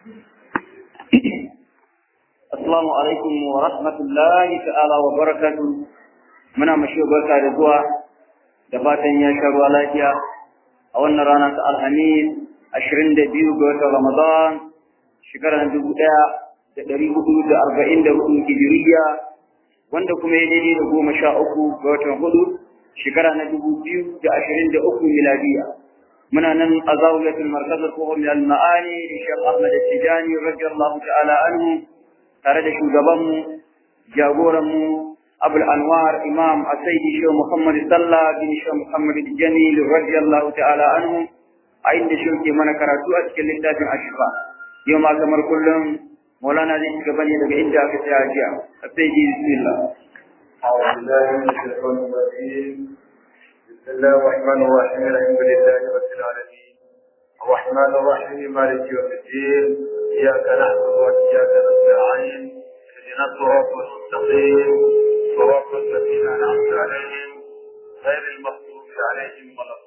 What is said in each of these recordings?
Assalamu alaikum wa rahmatullahi ta'ala wa barakatu. Muna mashi barka da zuwa da fatan ya sha ruwa lafiya a wannan rana ta Alhamis ashirin da biyu ga watan Ramadan shekarar dubu ɗaya da ɗari hudu da arba'in da hudu hijiriya wanda kuma ya daidai da goma sha uku ga watan hudu shekara na dubu biyu da ashirin da uku miladiya. muna nan a zawiyatul markazar kohon min al-ma'ani da Sheikh Ahmad Tijani radiyallahu ta'ala anhu tare da shugabanmu jagoranmu Abul Anwar Imam Asaidi Sheikh Muhammad Sallah bin Sheikh Muhammad Jamil radiyallahu ta'ala anhu a inda shi ke mana karatu a cikin littafin Ashfa yau ma kamar kullum Maulana zai shiga bane daga inda aka tsaya jiya Asaidi bismillah أعوذ بالله من الشيطان الرجيم بسم الله الرحمن الرحيم الحمد لله رب العالمين الرحمن الرحيم مالك يوم الدين إياك نعبد وإياك نستعين اهدنا الصراط المستقيم صراط الذين أنعمت عليهم غير المغضوب عليهم ولا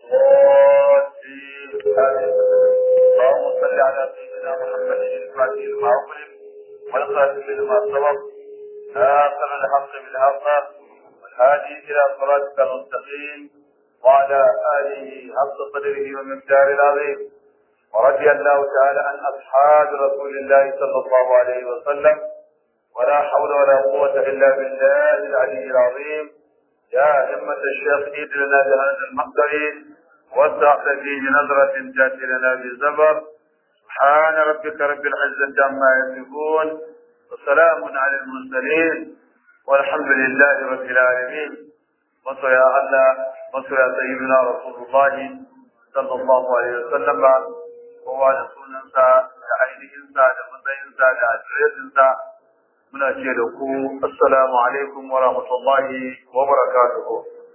الضالين آمين اللهم صل على سيدنا محمد الفاتح لما أغلق والخاتم لما سبق ناصر الحق بالحق والهادي إلى صراطك المستقيم وعلى آله حق قدره ومقداره العظيم ورضي الله تعالى عن أصحاب رسول الله صلى الله عليه وسلم ولا حول ولا قوة إلا بالله العلي العظيم يا همة الشيخ إيد لنا بهذا المقدر وسع فيه نظرة تأتي لنا بالزبر سبحان ربك رب العزة عما يصفون وسلام على المرسلين والحمد لله رب العالمين وصيا الله وصيا سيدنا رسول الله صلى الله عليه وسلم kowa da sunansa da ainihinsa da matsayinsa da adiresinsa muna ce da ku assalamu alaikum wa rahmatullahi wa barakatuhu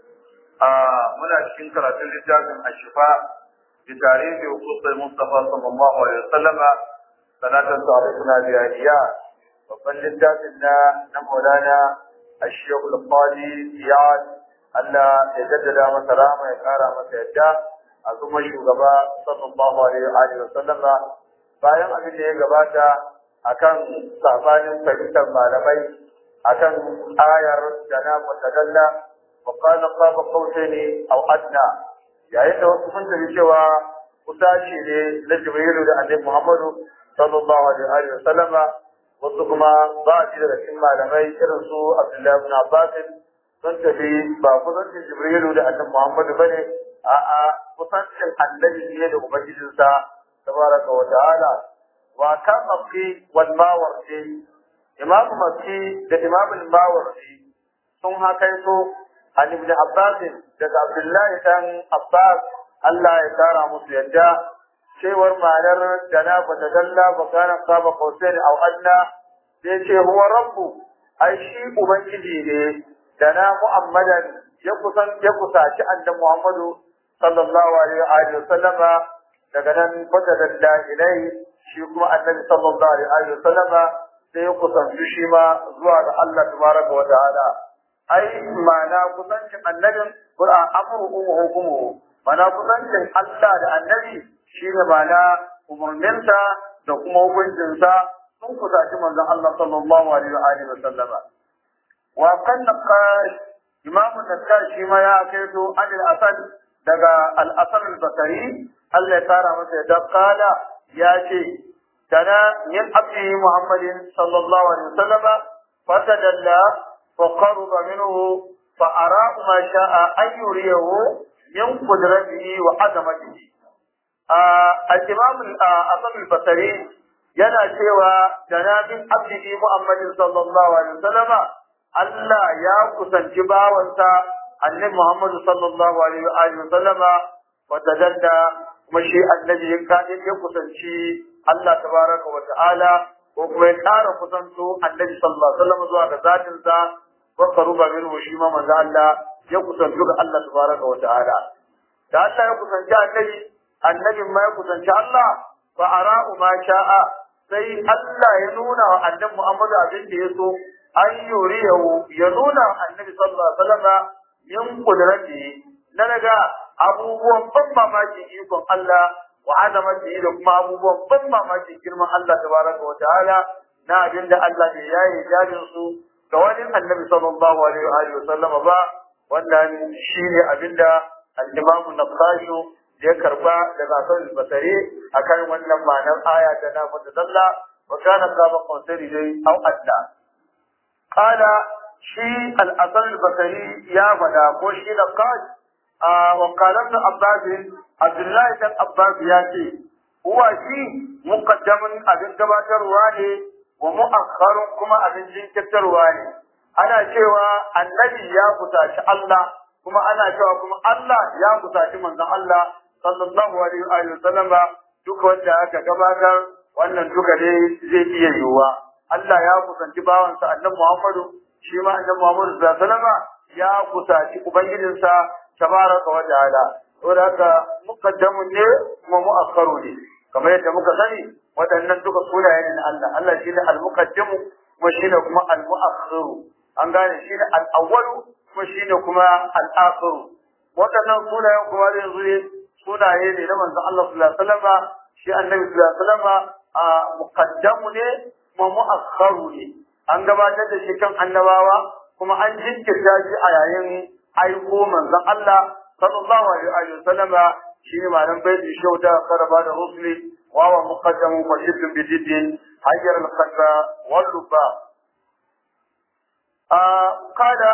a muna cikin karatun littafin ashifa bi tarihi hukumar mustafa sallallahu alaihi wasallam sanatan tarihuna biyaniya babban littafin na na maulana ashiyahu al-qadi iyad Allah ya jaddada masa rama ya kara masa yadda a kuma shugaba sallallahu alaihi wa sallama bayan abin da ya gabata akan sabanin fahimtar malamai akan ayar jana mutadalla wa qala qaba qawtani aw adna yayin da wasu sun tafi cewa kusaci ne na jibrilu da annabi muhammadu sallallahu alaihi wa sallama wasu kuma ba a daga cikin malamai irin su abdullahi ibn abbas sun tafi ba kusancin jibrilu da annabi muhammadu bane a'a kusancin annabi ne da ubangijinsa tabaraka wa ta'ala wa kan mafi wal mawardi imam mafi da imam al mawardi sun hakaito an ibn abbas daga abdullahi dan abbas Allah ya kara musu yadda cewar ma'anar dana ba ta dalla ba kana saba qausain aw adna sai ce huwa rabbu ai shi ubangiji ne dana muhammadan ya kusan ya kusaci annabi muhammadu sallallahu alaihi wa sallama daga nan fata da ilai shi kuma annabi sallallahu alaihi wa sallama sai ya kusanci shi ma zuwa ga Allah tabaraka wa ta'ala ai ma'ana kusancin annabin qur'an amru wa hukmuhu ma'ana kusancin Allah da annabi shi ne ma'ana umurninsa da kuma hukuncinsa sun kusaci manzon Allah sallallahu alaihi wa sallama wa kan naqash imamu naqash shi ma ya kaito anil asad daga al'asar al-bakari Allah ya tara masa ya kala ya ce tana yin abdi Muhammadin sallallahu alaihi wasallama fatadalla fa qaruba minhu fa ara ma sha'a an yuriyahu min qudratihi wa azamatihi al-imam al-asar al-bakari yana cewa tana min abdi Muhammadin sallallahu alaihi wasallama Allah ya kusanci bawansa annabi Muhammadu sallallahu alaihi wa alihi wa sallama wa tadalla kuma shi annabi ya kaɗin ya kusanci Allah tabaraka wa ta'ala ko kuma ya ƙara kusanto annabi sallallahu alaihi wa sallam zuwa ga zatin sa wa qaruba minhu shi ma manzo Allah ya kusanto ga Allah tabaraka wa ta'ala da Allah ya kusanci annabi annabin ma ya kusanci Allah fa ara'u ma sha'a sai Allah ya nuna wa annabi Muhammadu abin da ya so an yuriyahu ya nuna annabi sallallahu alaihi wasallam min kudrati na daga abubuwan ban mamaki ikon Allah wa azamati da kuma abubuwan ban mamakin girman Allah tabaraka wa ta'ala na abin da Allah bai yaye jajin su ga wani annabi sallallahu alaihi wa alihi wasallama ba wannan shine abin da al-Imam Naqashu ya karba daga Hasan al-Basri akan wannan ma'anar aya da na fata dalla wa kana qaba qawsari dai au adda qala shi al-Hasan al-Basri ya fada ko shi Naqash wa qala ibn Abbas Abdullah ibn Abbas ya ce huwa shi muqaddamun abin gabatarwa ne wa mu'akhkharun kuma abin jinkirtarwa ne ana cewa annabi ya kusaci Allah kuma ana cewa kuma Allah ya kusaci manzon Allah sallallahu alaihi wa sallam duk wanda aka gabatar wannan duka dai zai iya yiwuwa Allah ya kusanci bawansa annabi Muhammadu shi ma annabi Muhammadu sallallahu alaihi wa sallam ya kusaci ubangijinsa tabaraka wa ta'ala saboda haka muqaddamun ne kuma mu'akhkharu ne kamar yadda muka sani waɗannan duka sunaye ne na Allah Allah shine al-muqaddimu kuma shine kuma al-mu'akhkhiru an gane shine al-awwalu kuma shine kuma al-akhiru waɗannan sunayen kuma zai zo sunaye ne na manzon Allah sallallahu alaihi wasallam shi annabi sallallahu alaihi wasallam a muqaddamu ne kuma mu'akhkharu ne an gabatar da shi kan annabawa kuma an jinkirta shi a yayin aiko manzon Allah sallallahu alaihi wasallam shi ne malam baiti shauta karaba da rusuli wa wa muqaddamu fa shiddun bi jiddin hayyar al-qalba wal lubba a kada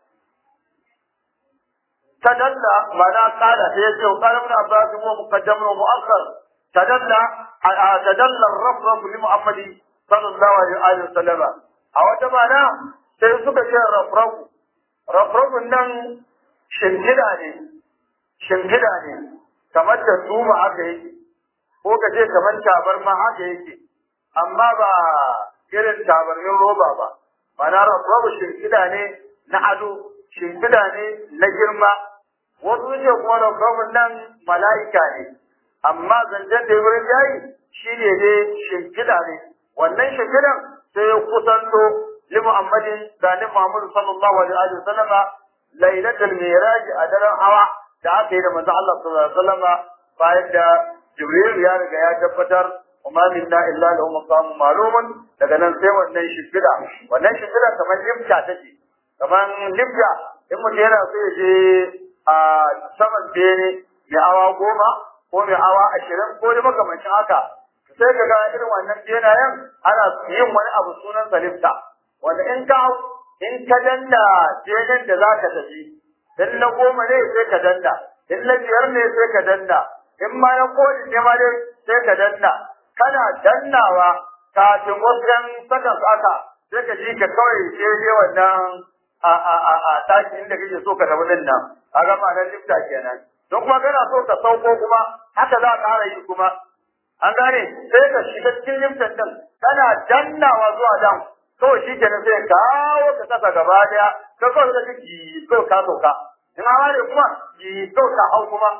tadalla mana kada sai yace qala ibn abbas huwa muqaddamun wa mu'akhkhar tadalla tadalla ar-rafraf li muhammad sallallahu alaihi wasallam a wata mana sai suka ce rafraf rafrafun nan shingida ne shingida ne kamar da tuma haka yake ko ka ce kamar tabarma haka yake amma ba irin tabarmin roba ba mana rabu shimfiɗa ne na ado shimfiɗa ne na girma wasu ce kuma rabu nan mala'ika ne amma zancen da wurin yayi shi ne dai shimfiɗa ne wannan shimfiɗan sai ya kusanto li muhammadin da ni muhammadu sallallahu alaihi wa sallama lailatul miraj a daren hawa da aka yi da manzo Allah sallallahu alaihi wasallam bayan da Jibril ya riga ya tabbatar وما منا إلا له مقام معلوم daga nan sai wannan shimfiɗa wannan shimfiɗa kamar limta take kamar limta in mutum yana so ya je a saman bene mai awa goma ko mai awa ashirin ko da makamancin haka sai ka ga irin wannan benayen ana yin wani abu sunan sa limta wanda in ka in ka danna benen da za ka tafi in na goma ne sai ka danna in na biyar ne sai ka danna in ma na kodin ne ma dai sai ka danna kana dannawa kafin wasu ‘yan sakan aka sai ka ji ka kawai daidai wannan a a a a ɗaki inda kake so ka tafi din nan a ga ma'anar lifta kenan don kuma kana so ka sauko kuma haka za ka ƙara yi kuma an gane sai ka shiga cikin liftan din kana dannawa zuwa dan kawai shi kenan sai kawo ka kasa gaba daya ka kawai ka ji kawai ka sauka in hawa ne kuma ji kawai ka hau kuma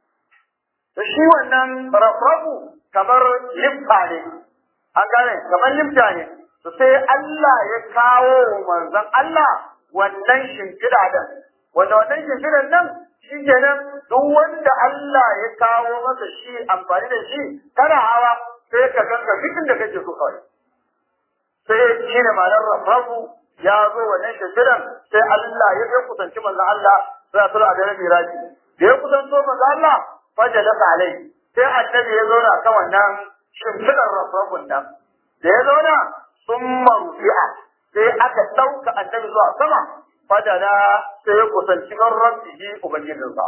da shi wannan rafrafu kamar limfa ne an gane kamar limfa ne to sai Allah ya kawo manzon Allah wannan shimfiɗa din wanda wannan shimfiɗan nan shi kenan duk wanda Allah ya kawo masa shi amfani da shi kana hawa sai ka ganka duk inda kake so kawai sai shi ne ma'anar rafrafu ya zo wannan shimfiɗan sai Allah ya kusanci manzon Allah sai a tura a daren miraji da ya kusanto manzon Allah fajalasa alai sai annabi ya zauna kan wannan shimfidar rafrafun nan da ya zauna sun marufi'a sai aka ɗauka annabi zuwa sama fajala sai ya kusanci kan rabbihi ubangijinsa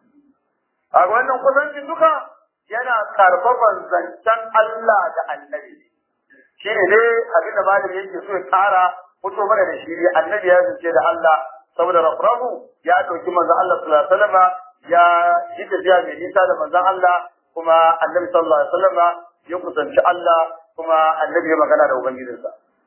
a wannan kusancin duka yana karfafan zancen Allah da annabi shi ne dai abinda malami yake so ya kara fito mana da shi annabi ya zance da Allah saboda rafrafu ya ɗauki manzo Allah sallallahu alaihi wasallam ya yi tafiya mai nisa da manzon Allah kuma annabi sallallahu alaihi wasallam ya kusanci Allah kuma annabi ya magana da ubangijinsa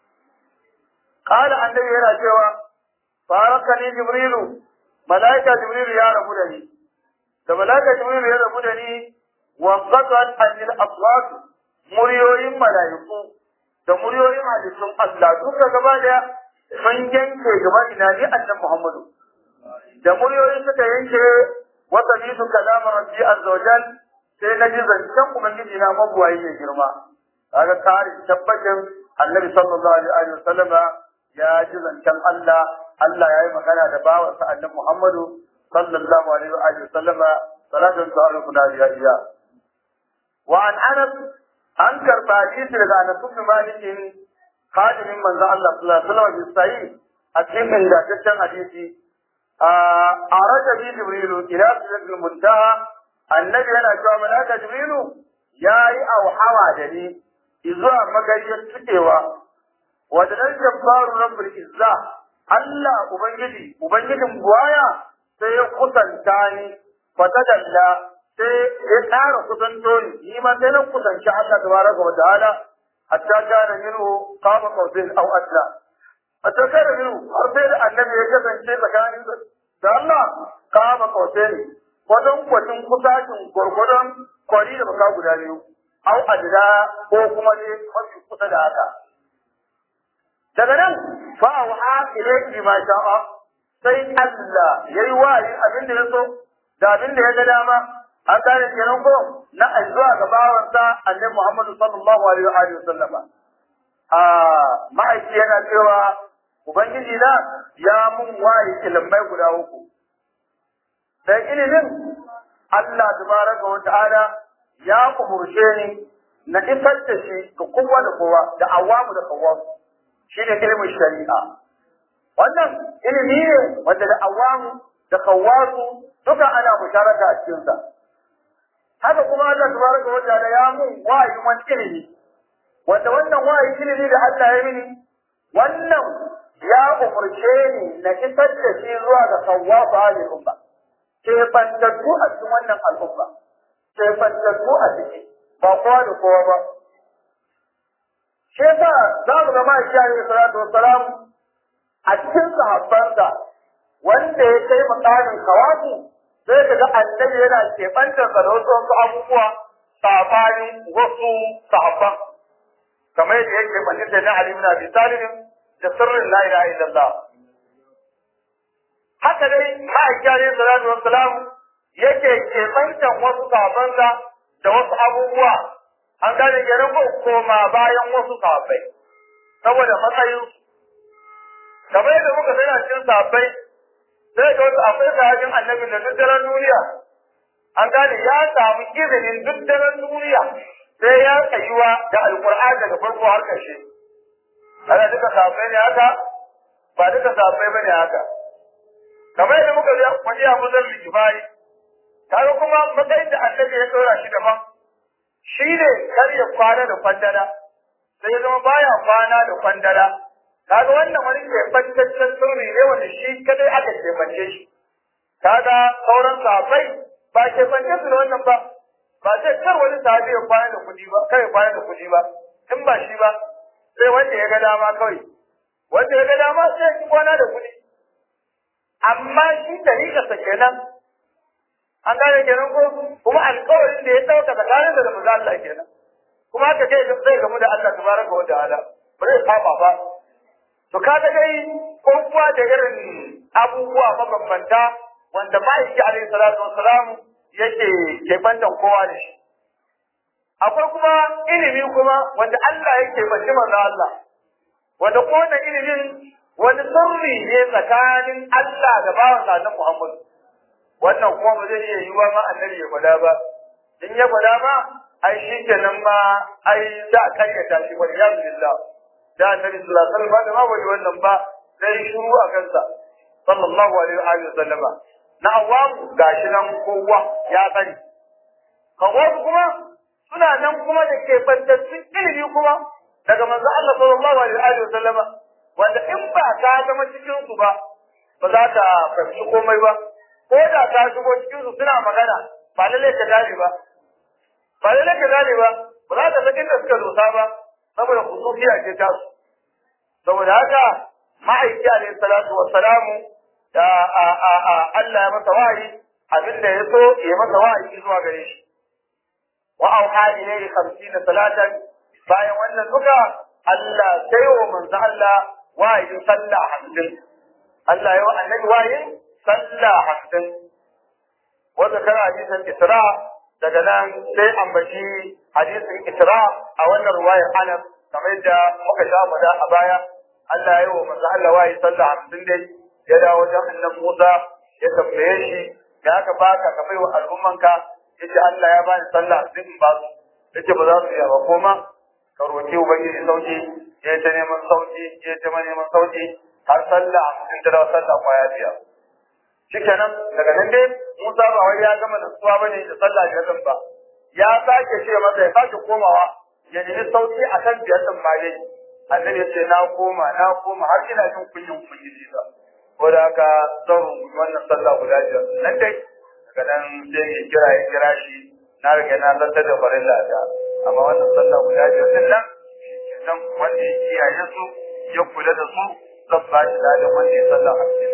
qala annabi yana cewa barakani jibrilu malaika jibrilu ya rabu da ni da malaika jibrilu ya rabu da ni wa qatat anil aswat muryoyin malaiku da muryoyin halittun Allah duka gaba daya sun yanke gaba ina ni annabi Muhammadu da muryoyin suka yanke وسمعت كلام ربي عز وجل sai na ji zancen ubangiji na mabuwayi mai girma kaga kare tabbacin annabi sallallahu alaihi wa sallam ya ji zancen Allah Allah ya yi magana da bawansa annabi Muhammadu sallallahu alaihi wa sallam salatun ta'ala kuna biya iya wa an anas an karba hadisi daga Anas ibn Malik hadimin manzo Allah sallallahu alaihi wa sallam sai a cikin ingantaccen hadisi a raja bi jibrilu ila sidratil muntaha annabi yana cewa malaka jibrilu yayi auhawa da ni zuwa magariyar tukewa wadannan jabbaru rabbul izza Allah ubangiji ubangijin buwaya sai ya kusanta ni fatadalla sai ya ƙara kusanto ni ni ma sai na kusanci Allah tabaraka wa ta'ala hatta kana minhu qama qawsin aw adla hatta kana minhu har sai da annabi ya kasance tsakanin da Allah qama qawsin wajen kwacin kusacin gwargwadon kwari da baka guda biyu au adda ko kuma ne mafi kusa da haka daga nan fa auha ilayki ma sha'a sai Allah yayi wayi abin da ya so da abin da ya ga dama an gane kenan ko na addu'a ga bawansa annabi Muhammad sallallahu alaihi wa alihi wasallam a ma'aiki yana cewa ubangiji na ya mun wayi ilmai guda uku dan ilimin Allah tabaraka wa ta'ala ya umurce ni na isar da shi ga kowa da kowa da awamu da kawamu shi ne ilimin shari'a wannan ilimi ne wanda da awamu da kawasu duka ana musharaka a cikinsa haka kuma Allah tabaraka wa ta'ala ya mun wayi wani ilimi wanda wannan wayi ilimi da Allah ya mini wannan ya umurce ni na isar da shi zuwa ga kawasu al'umma ke bantattu a cikin wannan al'umma ke bantattu a ciki ba kowa da kowa ba shi yasa za mu ga ma'aiki alaihi salatu wassalam a cikin sahabbansa wanda ya kai makamin kawasu sai ka ga annabi yana keɓantar da wasu wasu abubuwa sabanin wasu sahabban kamar yadda ya keɓantar da na Ali ibn Abi Talib da sirrin la ilaha illallah haka dai ma'aiki alaihi salatu wassalam yake keɓantar wasu sahabbansa da wasu abubuwa an gane kenan ko koma bayan wasu sahabbai saboda matsayin kamar yadda muka sani a cikin sahabbai sai ga wasu akwai sahabin annabin da duk daren duniya an gane ya samu izinin duk daren duniya sai ya tsayuwa da alkur'ani daga farko har ƙarshe ana duka sahabbai ne haka ba duka sahabbai bane haka kamar yadda muka faɗi a muzar likifari kaga kuma matsayin da annabi ya ɗora shi daban shi ne kar ya kwana da kwandala sai ya zama baya kwana da kwandala kaga wannan wani keɓantaccen sirri ne wanda shi kadai aka keɓance shi kaga sauran sahabbai ba keɓance su da wannan ba ba sai kar wani sahabi ya kwana da kuɗi ba kar ya kwana da kuɗi ba in ba shi ba sai wanda ya ga dama kawai wanda ya ga dama sai ya kwana da kuɗi amma shi tariƙarsa kenan an gane kenan ko kuma alƙawarin da ya ɗauka tsakanin da manzo Allah kenan kuma haka kai zai gamu da Allah tabaraka wa ta'ala ba zai saba ba to kaga dai ko kuwa da irin abubuwa mabambanta wanda ma'aiki alaihi salatu wassalam yake kebantan kowa da shi akwai kuma ilimi kuma wanda Allah yake bashi manzo Allah wanda ko wannan ilimin wani sirri ne tsakanin Allah da bawansa na Muhammad wannan kuma ba zai iya yiwuwa ma annabi ya gwada ba in ya gwada ma ai shi kenan ma ai za a karyata shi wani ya billah da annabi sallallahu alaihi wasallam ma bai wannan ba sai shiru a kansa sallallahu alaihi wa alihi wasallama na awamu gashi nan kowa ya sani kawasu kuma suna nan kuma da ke bantattun ilimi kuma daga manzo Allah sallallahu alaihi wa alihi wasallama wanda in ba ka zama cikin su ba ba za ka fahimci komai ba ko da ka shigo cikin su suna magana ba lalle ka gane ba ba lalle ka gane ba ba za ka san inda suka dosa ba saboda khususiya ce ta su saboda haka ma'aiki alaihi salatu wassalamu da a a a Allah ya masa wahayi abin da ya so ya masa wahayi zuwa gare shi wa auha ilayhi 50 salatan bayan wannan duka Allah sai wa manzo Allah wahayin sallah hamsin Allah ya wa annabi wahayin sallah hamsin wanda kana hadisin Isra daga nan sai ambaci hadisin Isra a wannan ruwayar Anas kamar yadda muka sha faɗa a baya Allah ya yi wa manzo Allah wayi sallah hamsin dai ya dawo wajen annan Musa ya tambaye shi ya aka baka ka bai wa al'ummanka yace Allah ya bani sallah hamsin in ba su yace ba za su iya ba koma ka roki ubangiji sauki ya ta neman sauki ya ta neman sauki har sallah hamsin ta dawo sallah kwaya biyar shikenan daga nan dai Musa ba wai ya gama da suwa bane da sallah biyar din ba ya sake ce masa ya sake komawa ya nemi sauki akan biyar din ma dai annabi ya ce na koma na koma har ina jin kunyin ubangiji ba ko da haka zan rubuta wannan sallah guda biyar nan dai daga nan sai ya kira ya kira shi na riga na lantar da farilla ta amma wannan sallah guda biyar din nan nan wanda ya kiyaye su ya kula da su zan ba shi ladan wanda ya sallah hamsin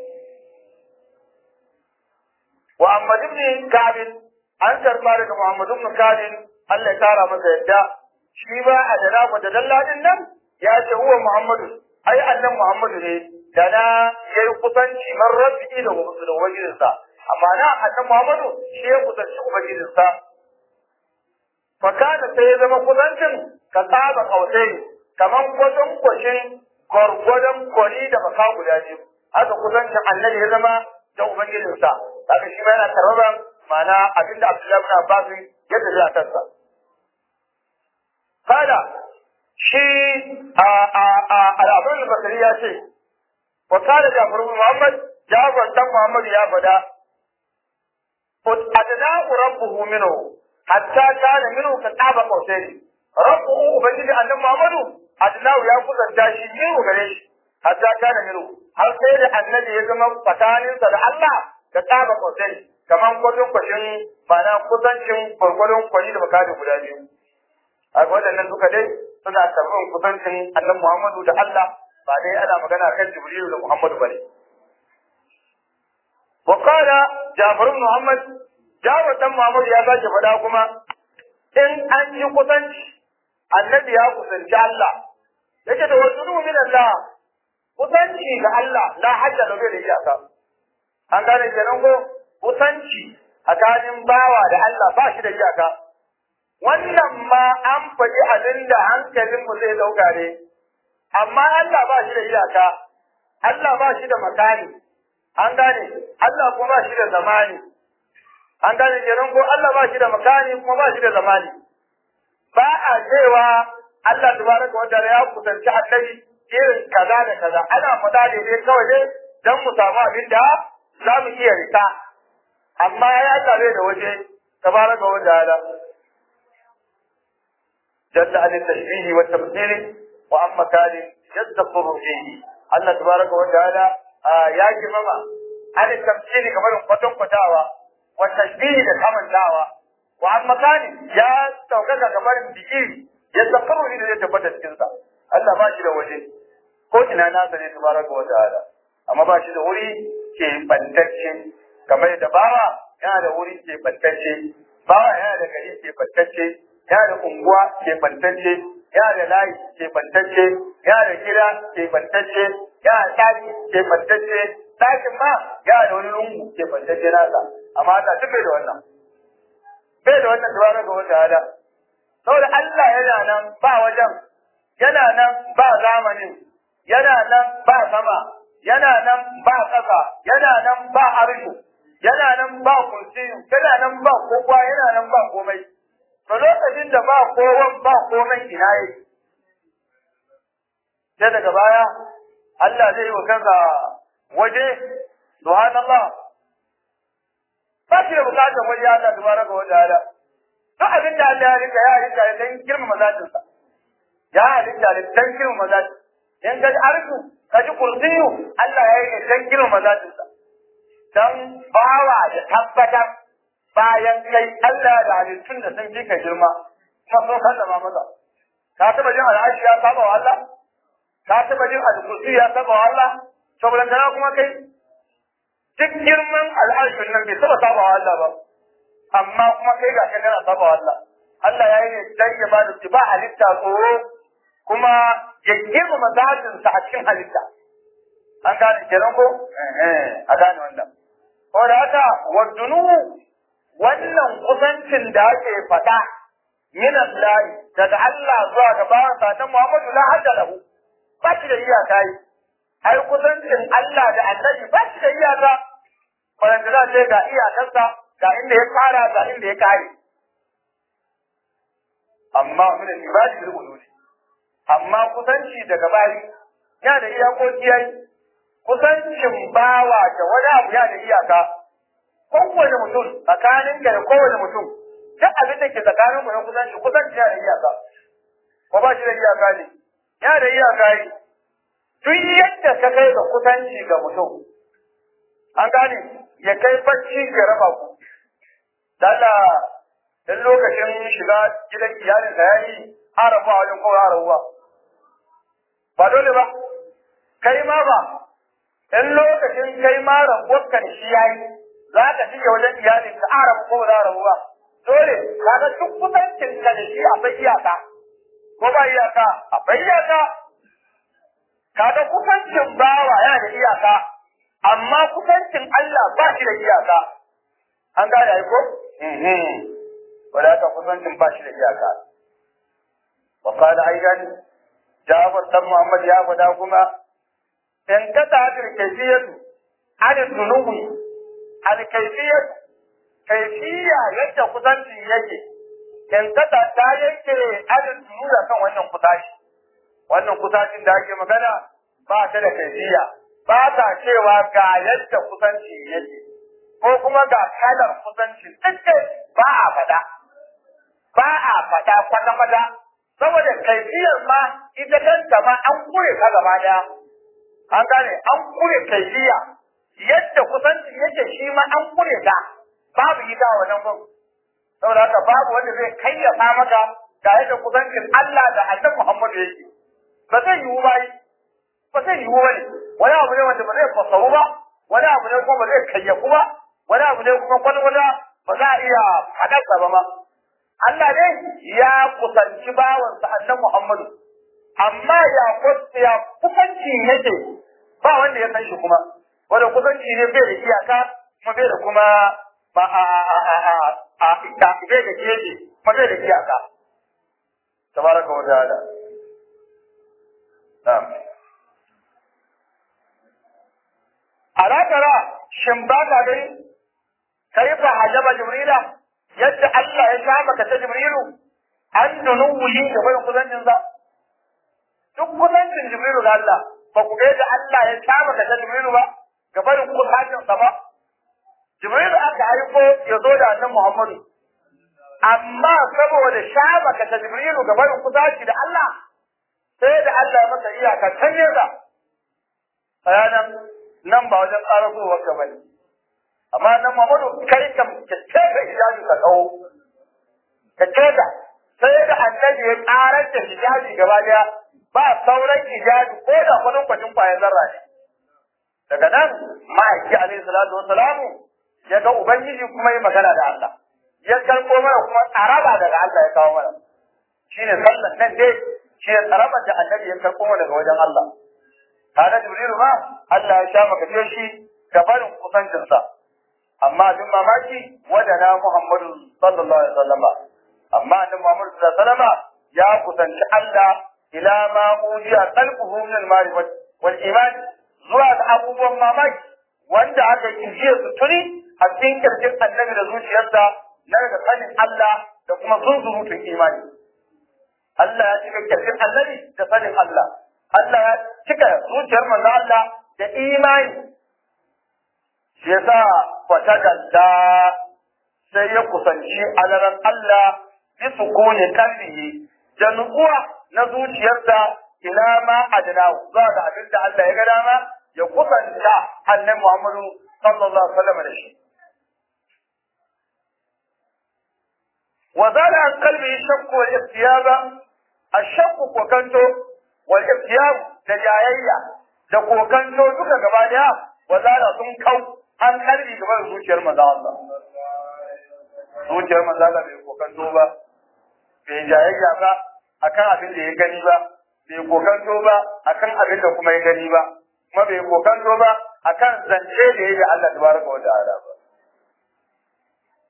wa Ahmad ibn Ka'b an karba daga Muhammad ibn Ka'b Allah ya kara masa yadda shi ba a da da dalladin nan ya ce huwa Muhammadu ai annan Muhammadu ne da na yayi kusanci man rabbi da da ubangijinsa amma na annan Muhammadu shi ya kusanci ubangijinsa fa kana sai ya zama kusancin ka tsaba kausai kaman gwadon kwashin gwargwadon kwari da baka guda biyu haka kusancin annabi ya zama da ubangijinsa kaga shi ma yana tarbaban ma'ana abinda Abdullahi bin Abbas ya tafi a kansa kada shi a a a al'abun al-basri ya ce wa kada Jafar bin Muhammad Jafar dan Muhammad ya fada fut adnahu rabbuhu minhu hatta kana minhu ka taba qausaini rabbuhu ubangiji annabi Muhammadu adnahu ya kusanta shi minhu gare shi hatta kana minhu har sai da annabi ya zama tsakaninsa da Allah ka taba qausaini kaman kwatun kwashin ma'ana kusancin gwargwadon kwani da bakari guda biyu a waɗannan duka dai suna karɓar kusancin annabi Muhammadu da Allah ba dai ana magana kan Jibrilu da Muhammadu bane wa qala Jabir ibn Muhammad Jabir dan Muhammad ya sake faɗa kuma in an yi kusanci annabi ya kusanci Allah yake da wasu min Allah kusanci ga Allah la hajja da bai da iyaka an gane kenan ko kusanci tsakanin bawa da Allah ba shi da iyaka wannan ma an faɗi abin da hankalinmu zai ɗauka ne, amma Allah ba shi da iyaka, Allah ba shi da makani, an gane, Allah kuma ba shi da zamani, an gane kenan ko Allah ba shi da makani kuma ba shi da zamani. Ba a cewa Allah tabaraka wa ta'ala ya kusanci annabi irin kaza da kaza, ana faɗa da dai kawai dai don mu samu abin da za mu iya rika, amma ya tare da waje tabaraka wa ta'ala. جل عن التشبيه والتمثيل وعن مكان يستقر فيه الله تبارك وتعالى يا جماعة عن التمثيل كمان قطن قطاوة والتشبيه كمان دعوة وعن مكان يا توقع كمان بيجي يستقر فيه زي تبدا cikinsa Allah ba shi da waje ko ina nasa ne tabaraka wa ta'ala amma ba shi da wuri ke bantacce kamar da bawa yana da wuri ke bantacce bawa yana da gari ke bantacce ya da unguwa ke bantacce ya da layi ke bantacce ya da gida ke bantacce ya da ɗaki ke bantacce ɗakin ma ya da wani lungu ke bantacce nasa amma Allah duk bai da wannan bai da wannan tabaraka ga wata hada saboda Allah yana nan ba wajen yana nan ba zamanin yana nan ba sama yana nan ba ƙasa yana nan ba arshu yana nan ba kursiyu yana nan ba kowa yana nan ba komai to lokacin da ba kowan ba komai ina yi sai daga baya Allah zai yi wa kansa waje subhanallah ba shi da bukatar waje Allah tabaraka wa ta'ala duk abin da Allah ya rika ya rika ya dan girmama zatinsa ya halitta da dan girmama zatin in ga arku ka ji kursiyu Allah ya yi dan girmama zatinsa dan bawa da tabbatar bayan kai Allah da halittun da sun fi ka girma kuma sun sallama masa ka taba jin al'ashi ya saba wa Allah ka taba jin al-kursi ya saba wa Allah saboda kana kuma kai duk girman al'ashin nan bai taba saba wa Allah ba amma kuma kai ga kana saba wa Allah Allah ya yi ne dan ya bada su ba halitta tsoro kuma ya girmama zatin sa a cikin halitta an gane kenan ko eh a gane wannan ko da haka wadunu wannan kusancin da ake faɗa min Allah daga Allah zuwa ga bawan sa ta Muhammadu la hadda lahu ba shi da iyaka yi ai kusancin Allah da Annabi ba shi da iyaka wanda za ce ga iyakarsa ga inda ya fara ga inda ya kare amma min al-ibadi bil ulul amma kusanci daga bayi ya da iyakoki yayi kusancin bawa da wani abu ya da iyaka kowane mutum tsakanin ka da kowane mutum duk abin da ke tsakanin mu na kusanci kusanci ya da iyaka ko ba shi da iyaka ne ya da iyaka ne duk yadda ka kai ga kusanci ga mutum an gane ya kai bacci ya raba ku dalla dan lokacin shiga gidan iyalin ka yayi harafa wajen ko harawa ba dole ba kai ma ba in lokacin kai ma rabuwarka da shi yayi za ka shige wajen iyalin ka arabu ko za rabu ba dole kaga duk kusancin ka da shi akwai iyaka ko ba iyaka akwai iyaka kaga kusancin bawa yana da iyaka amma kusancin Allah ba shi da iyaka an gane ai ko wala ka kusancin ba shi da iyaka wa qala aidan Jafar dan Muhammad ya faɗa kuma in ka ta'adir kayfiyatu an dunubi al kayfiyatu kayfiya yadda kusanci yake in ka ta ta yake an dunubi kan wannan kusaci wannan kusacin da ake magana ba ta da kayfiya ba ta cewa ga yadda kusanci yake ko kuma ga kalar kusanci duk ba a faɗa ba a faɗa kwata-kwata saboda kaifiyar ma ita kanta ma an kure ka gaba daya an gane an kure kaifiya yadda kusanci yake shi ma an kure ta babu ita a wannan gun saboda haka babu wanda zai kayyafa maka ga yadda kusancin Allah da Annabi Muhammad yake ba zai yiwu ba ba zai yiwu ba ne wani abu ne wanda ba zai fasaru ba wani abu ne kuma ba zai kayyafu ba wani abu ne kuma kwalwala ba za a iya faɗarsa ba ma Allah ne ya kusanci bawansa annan Muhammadu, amma ya ya kusanci yake ba wanda ya san shi kuma, wanda kusanci ne bai da iyaka kuma bai da kuma ba a a a a a a bai da keji kuma bai da iyaka. Tabaraka wa ta'ala. Na'am. Alakara shin ba ka gani kai fa hajaba Jibrila yadda Allah ya sha maka ta Jibrilu an dunuwuyi da barin kusancin sa duk kusancin Jibrilu ga Allah ba ku ga yadda Allah ya sha maka ta Jibrilu ba ga barin kusancin sa ba Jibrilu aka haifo ya zo da annabi Muhammadu amma saboda sha maka ta Jibrilu ga barin kusanci da Allah sai da Allah ya masa iyaka can nesa bayanan nan ba wajen ƙarasowar ka bane amma nan Muhammadu kai kam ka tsaye hijabi ka kawo ka tsaye sai da annabi ya karar da hijabi gaba daya ba sauran hijabi ko da kudin kwacin kwayan zarra ne daga nan ma'aiki alaihi salatu wassalamu ya ga ubangiji kuma yi magana da Allah ya karɓo mana kuma tsaraba daga Allah ya kawo mana shine sallan nan dai shi ne tsarabar da annabi ya karɓo mana daga wajen Allah kaga jibrilu ma Allah ya sha maka shi ga barin kusancinsa amma abin mamaki wadana Muhammadu sallallahu alaihi wasallam amma annabi Muhammadu sallallahu alaihi wasallam ya kusanci Allah ila ma ujiya qalbuhu min al-ma'rifat wal iman zuwa ga abubuwan mamaki wanda aka kijiye su tuni a cikin kirkin annabi da zuciyarsa na daga sanin Allah da kuma zunzurutun imani Allah ya cika kirkin annabi da sanin Allah Allah ya cika zuciyar manzo Allah da imani shi yasa fatagalla sai ya kusanci alaran Allah bi sukuni kalbihi da nutsuwa na zuciyarsa ila ma adna zuwa ga abin da Allah ya ga dama ya kusanta annabi Muhammadu sallallahu alaihi wasallam da shi وزال عن قلبه الشك والاغتياب الشك كوكنتو والاغتياب دجايا da kokanto duka gaba daya wazala sun kau an kalbi gaba da zuciyar maza Allah. Zuciyar maza Allah bai kokanto ba, bai jayayya ba akan abin da ya gani ba, bai kokanto ba akan abin da kuma ya gani ba, kuma bai kokanto ba akan zance da ya yi Allah tabaraka wa ta'ala ba.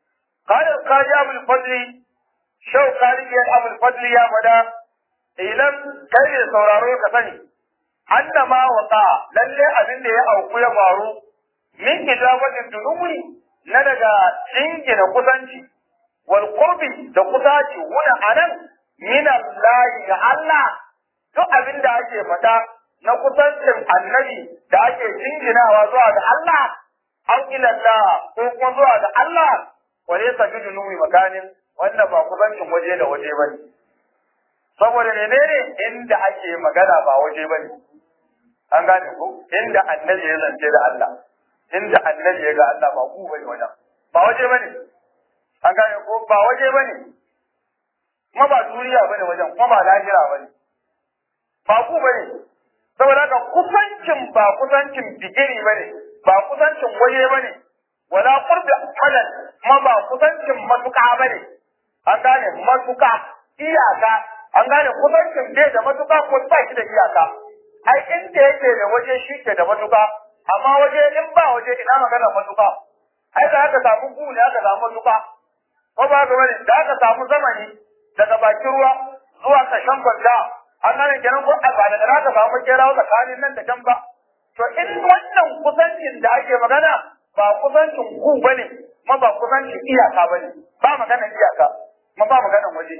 قال القاضي أبو الفضل شو قاضي أبو الفضل يا فدا ilan kai ne sauraro ka sani annama wata lalle abin da ya auku ya faru min ijabatin dunuwi na daga jingina kusanci wal qurbi da kusaci wuna anan min Allah ga Allah duk abin da ake fada na kusancin annabi da ake jinginawa zuwa ga Allah an ilallah ko kuma zuwa ga Allah wale sa dunuwi makanin wannan ba kusancin waje da waje bane saboda menene inda ake magana ba waje bane an gane ko inda annabi ya zance da Allah inda annabi ya ga Allah ba ku bane wajen ba waje bane an gane ko ba waje bane kuma ba duniya bane wajen kuma ba lahira bane ba ku bane saboda haka kusancin ba kusancin bigiri bane ba kusancin waje bane wala qurbi halal kuma ba kusancin matuƙa bane an gane matuƙa iyaka an gane kusancin bai da matuƙa ko ba shi da iyaka ai inda yake da waje shi ke da matuƙa amma waje in ba waje ina magana matuƙa ai da aka samu gu ne aka samu matuƙa ko ba ga wani da aka samu zamani daga bakin ruwa zuwa ƙarshen kwanta an gane kenan ko ba da aka samu kerawa tsakanin nan da can ba to in wannan kusancin da ake magana ba kusancin ku bane kuma ba kusancin iyaka bane ba magana iyaka kuma ba magana waje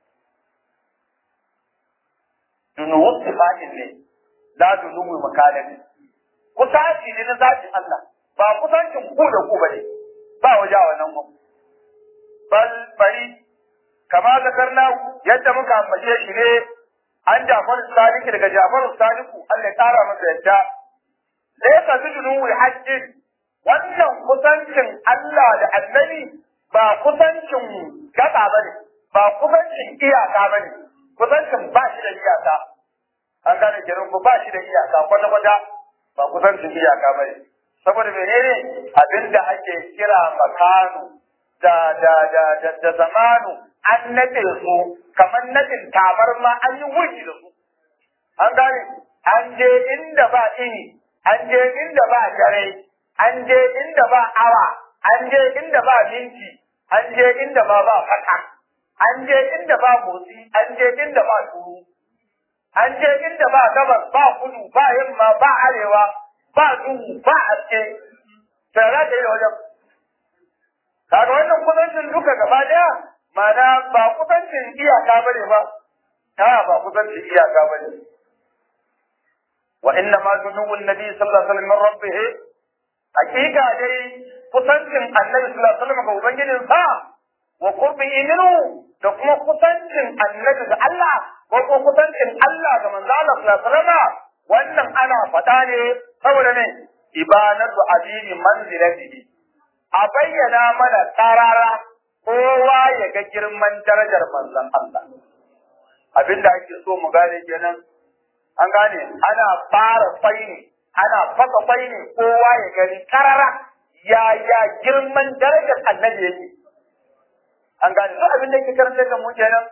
dunuwar sifatin ne la dunuwar makalin kusanci ne na zatin Allah ba kusancin ku da ku bane ba waje a wannan ku bal bari kama zakarna yadda muka ambace shi ne an Jafar Sadiq daga Jafar Sadiq Allah ya kara masa yadda laysa bidunuwi hajjin wannan kusancin Allah da Annabi ba kusancin gaba bane ba kusancin iyaka bane kusancin ba shi da iyaka an gane kenan ko ba shi da iyaka kwata kwata ba kusancin iyaka bane saboda menene abinda ake kira makanu da da da da, da zamanu an nade su kamar nadin tabarma an yi wurgi da su an gane an je inda ba ini an je inda ba dare an je inda ba awa an je inda ba minti an je inda ba ba fata an je inda ba motsi an je inda ba turu an je inda ba gabas ba kudu ba yamma ba arewa ba duhu ba aske sai za ka yi wajen kaga wannan kusancin duka gaba daya ma'ana ba kusancin iyaka bane ba ta ba kusancin iyaka bane wa inna ma dunuwun nabi sallallahu alaihi wasallam min rabbih hakika dai kusancin annabi sallallahu alaihi wasallam ga ubangijin sa wa qurbihi minhu da kuma kusancin annabi ga Allah ko kuma kusancin Allah ga manzo Allah sallallahu alaihi wasallam wannan ana faɗa ne saboda ne ibanatu adini manzilatihi a bayyana mana tarara kowa ya ga girman darajar manzon Allah abinda ake so mu gane kenan an gane ana fara faini ana fasa faini kowa ya gani karara ya ya girman darajar annabi yake an gane duk abin da yake karanta da mu kenan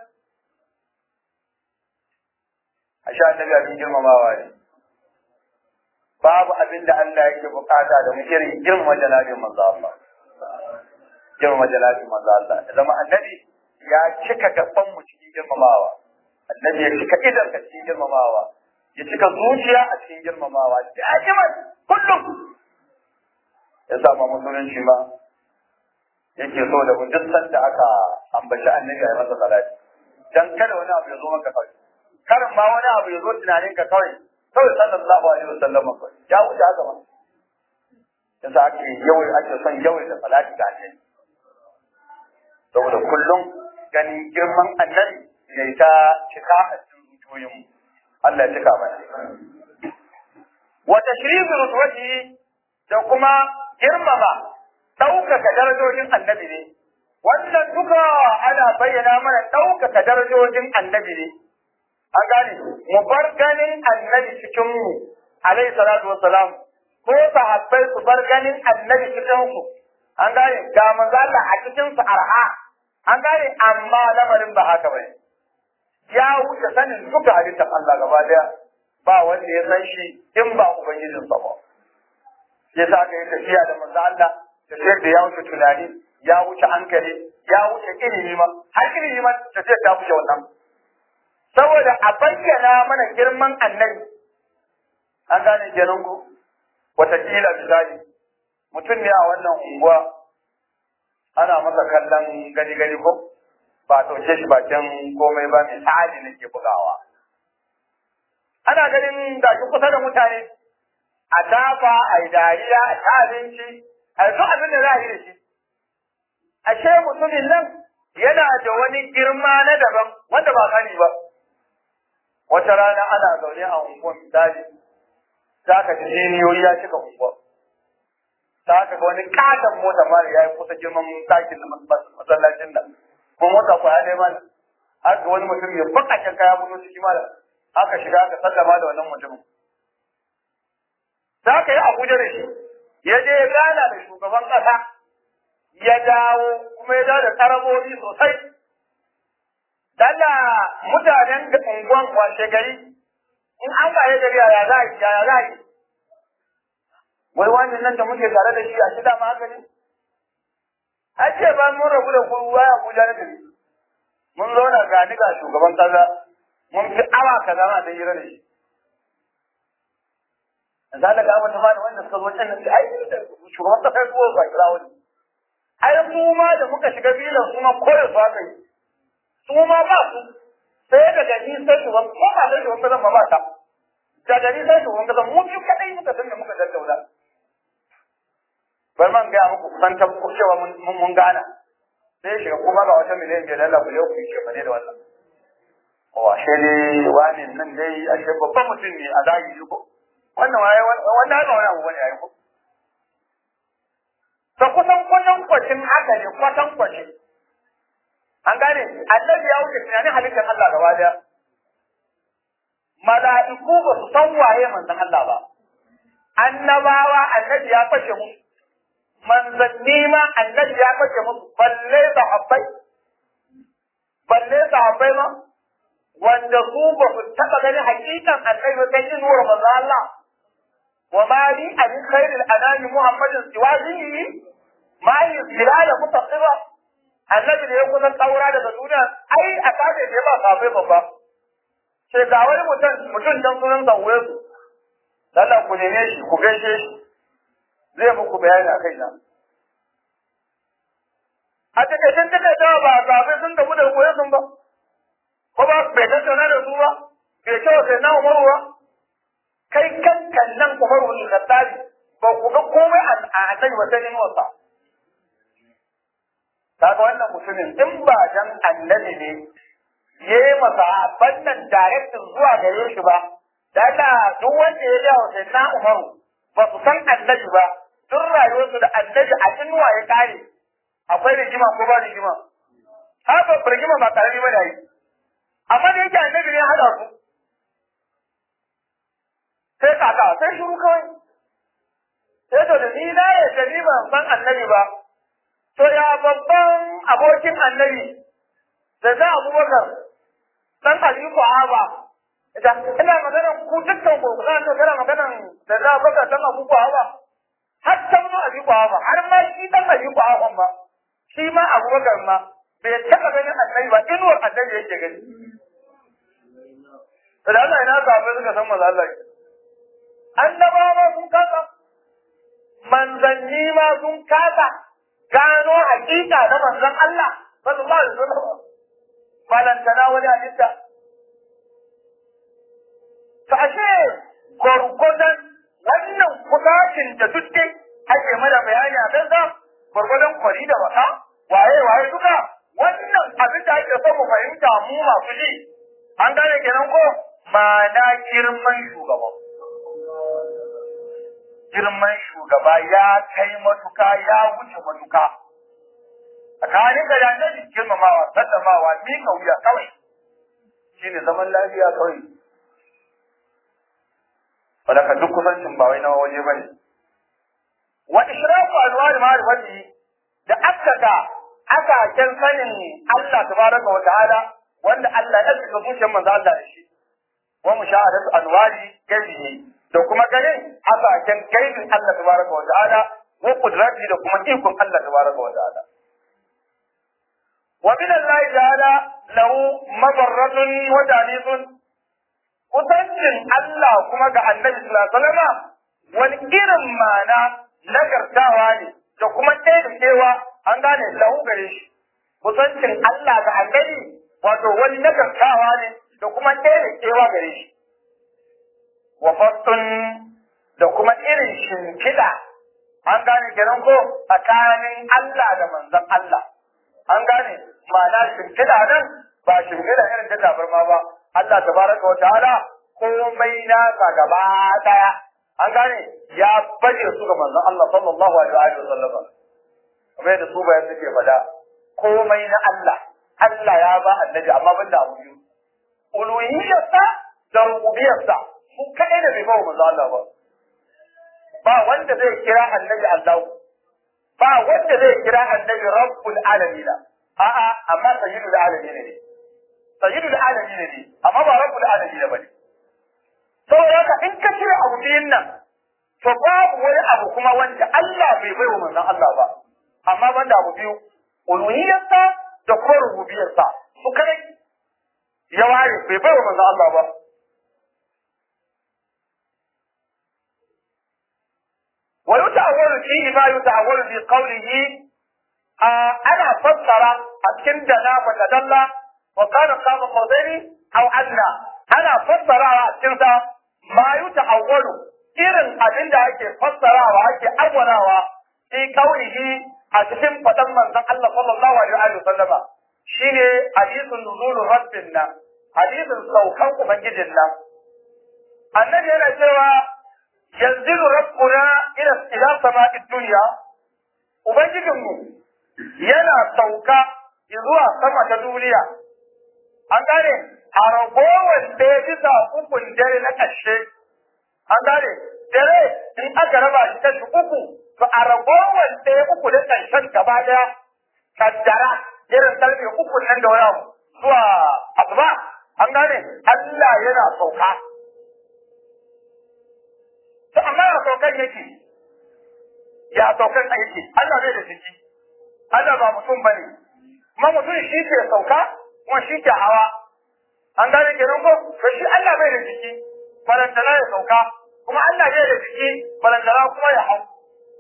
a sha annabi abin girmamawa ne babu abin da Allah yake bukata da mu irin girmama jalalin manzo Allah girmama jalalin manzo Allah zama annabi ya cika gaban mu cikin girmamawa annabi ya cika idan ka cikin girmamawa ya cika zuciya a cikin girmamawa da'iman kullum ya sama musulunci ma yake so da duk sanda aka ambaci annabi a masa salati dan kada wani abu ya zo maka kawai karin ma wani abu ya zo tunanin ka kawai kawai sallallahu alaihi wasallam kawai ya wuce haka ma yasa ake yawai ake son yawai da salati ga annabi saboda kullum ganin girman annabi ya ta cika a cikin zuciyoyinmu Allah ya cika mana. Wa tashrifu rutwati da kuma girmama ɗaukaka darajojin annabi ne. Wannan duka ana bayyana mana ɗaukaka darajojin annabi ne. An gane, mu bar ganin annabi cikin mu, alaihi salatu wassalam, ko sahabbai su bar ganin annabi cikin su. An gane, ga manzo Allah a cikin su arha. An gane, amma lamarin ba haka bane. ya wuce sanin duka halittar Allah gaba daya ba wanda ya san shi in ba ubangijin sa ba ya sa ka yi tafiya da manzo Allah tafiyar da ya wuce tunani ya wuce hankali ya wuce ilimi ma har ilimi ma tafiyar ta wuce wannan saboda a bayyana mana girman annabi an gane kenan ku watakila misali mutum ne a wannan unguwa ana masa kallon gani gani ko ba ɗauke shi bakin komai ba misali nake bugawa ana ganin gashi kusa da mutane a tafa a yi dariya a ta abinci a yi duk abin da za a yi da shi ashe mutumin nan yana da wani girma na daban wanda ba sani ba wata rana ana zaune a unguwar misali za ka ji jiniyoyi ya cika unguwar za ka ga wani katon mota mara ya yi kusa girman ɗakin masallacin nan kuma mota kwaya ɗaya mana haka wani mutum ya bakakken kaya buno ciki mala aka shiga aka sallama da wannan mutumin za ka yi abuja da shi ya je ya gana da shugaban ƙasa ya dawo kuma ya dawo da karabobi sosai dalla mutanen da unguwan washe gari in an waye gari yaya za a yi yaya za a yi wai wannan nan da muke tare da shi a shida ma haka ne a ce ba mun rabu da kowa ya abuja na gari mun zauna ga ni ga shugaban kaza mun fi awa kaza ma da hira da shi za ka ga wata ma da wanda suka zo can nan ai shugaban kasa ya zuwa ba kira wani ai su ma da muka shiga bilan su ma koyo su aka yi su ma ba su sai daga ni sai shugaban ko ba sai shugaban kasa ma ba ta daga ni sai shugaban kasa mu biyu kadai muka san da muka tattauna bar man gaya muku kusan tabbu cewa mun mun gana sai shiga kuma ga wata miliyan biyar Allah ku yau ku yi ne da wannan wa shi ne wani nan dai ashe babban mutum ne a zahiri ko wannan waye wannan ba wani abu bane yayi ko to kusan kwatan kwacin haka ne kwatan kwacin an gane annabi ya wuce tunanin halittar Allah gaba daya mala'iku ba su san waye manzon Allah ba annabawa annabi ya fashe musu manzanni ma annabi ya fashe musu balle sahabbai balle sahabbai ma wanda su ba su taɓa ganin hakikan annabi ba sai inuwar manzon Allah wa ma li an khairil anami muhammadin siwazihi ma yi zilala mutaqira annabi da ya kusan kaura daga duniya ai a kafe da ba sahabbai babba sai ga wani mutum mutum dan sunan sauwe su Allah ku neme shi ku gaishe shi zai muku bayani a kai na. A takaicin takaitawa ba a kafin sun gamu da koyo sun ba, ko ba bai tattauna da su ba, bai ce wa sai na umaru ba, kai kankan nan umaru ne da tsari ba ku ga komai a annabi ba sai wasa. Kaga wannan mutumin in ba dan annabi ne ya yi masa bannan directin zuwa gare shi ba, da duk wanda ya jawo sai na umaru ba su san annabi ba tun rayuwarsu da annabi a inuwa ya kare akwai rigima ko ba rigima haka rigima ba karami ba da yi amma da yake annabi ne hada su sai kaka sai shuru kawai sai to da ni na ya gani ban san annabi ba to ya babban abokin annabi da za abubakar dan aliku aba ita ina maganar ku dukkan ku kana to kana maganar da za baka dan abu ku ba har san ma abi ku ba har ma shi dan abi ku ba ma shi ma abubakar ma bai taba ganin annabi ba inuwar annabi yake gani da Allah ina ka ba suka san maza Allah annabawa sun kasa manzanni ma sun kasa gano hakika na manzon Allah sallallahu alaihi wasallam balantana wani halitta ta ashe gwargwadon wannan kusacin da duk dai ake mana bayani a kansa gwargwadon kwari da wata waye waye duka wannan abin da ake so mu fahimta mu masu ji an gane kenan ko ma'ana girman shugaba girman shugaba ya kai matuka ya wuce matuka tsakanin da annabi girmamawa sallamawa miƙa wuya kawai shine zaman lafiya kawai wadaka duk kusancin ba wai na waje bane wa ishraku anwar ma'rifati da akkaka aka kan sanin Allah tabaraka wa ta'ala wanda Allah ya saka zuciyar manzo Allah da shi wa mushahadatu anwari gaibi da kuma ganin aka kan gaibin Allah tabaraka wa ta'ala wa qudrati da kuma ikon Allah tabaraka wa ta'ala wa min Allah ta'ala lahu mabarratun wa jalisun kusancin Allah kuma ga Annabi sallallahu alaihi wasallam wani irin mana nagartawa ne da kuma taimakewa an gane lahu gare shi kusancin Allah ga Annabi wato wani nagartawa ne da kuma taimakewa gare shi wa fattun da kuma irin shimfiɗa an gane kenan ko tsakanin Allah da manzon Allah an gane ma'ana shimfiɗa nan ba shimfiɗa irin ta tabarma ba Allah tabaraka wa ta'ala komai nasa gaba daya an gane ya baje su ga manzon Allah sallallahu alaihi wa sallam kamar da su bayan suke faɗa komai na Allah Allah ya ba annabi amma ban da abu biyu uluhiyyarsa da rububiyarsa su kaɗai da bai ba wa manzon Allah ba ba wanda zai kira annabi Allah ba wanda zai kira annabi rabbul alamin a'a amma sayyidul alamin ne sayyidul alamin ne amma ba rabbul alamin bane saboda haka in ka cire abu biyun nan to babu wani abu kuma wanda Allah bai bai wa manzon Allah ba amma banda abu biyu uluhiyyarsa da kuma rububiyarsa su kai ya ware bai bai wa manzon Allah ba ويتأول فيه ما يتأول في قوله آه أنا فسر أتكن دنا فتدلى وكان قام قوزين أو أدنى أنا فسر أتكن ما يتأول إذن أبين دا أكي فسر وأكي أولا في قوله أتكن فتن من الله صلى الله عليه وسلم شيني حديث نزول ربنا حديث سوكان من جدنا النبي هنا cewa yanzilu rabbuna ila ila sama'id dunya ubangijinmu yana sauka zuwa sama ta duniya an gane a ragowar da ya bisa ukun dare na ƙarshe an gane dare in aka raba shi kashi uku to a ragowar da ya uku da ƙarshen gaba daya kaddara irin karfe uku nan da wani zuwa asuba an gane Allah yana sauka to amma ya saukan yake ya saukan aiki Allah bai da ciki Allah ba mutum bane kuma mutum shi ke sauka kuma shi ke hawa an gane kenan ko to shi Allah bai da ciki balantana ya sauka kuma Allah bai da ciki balantana kuma ya hau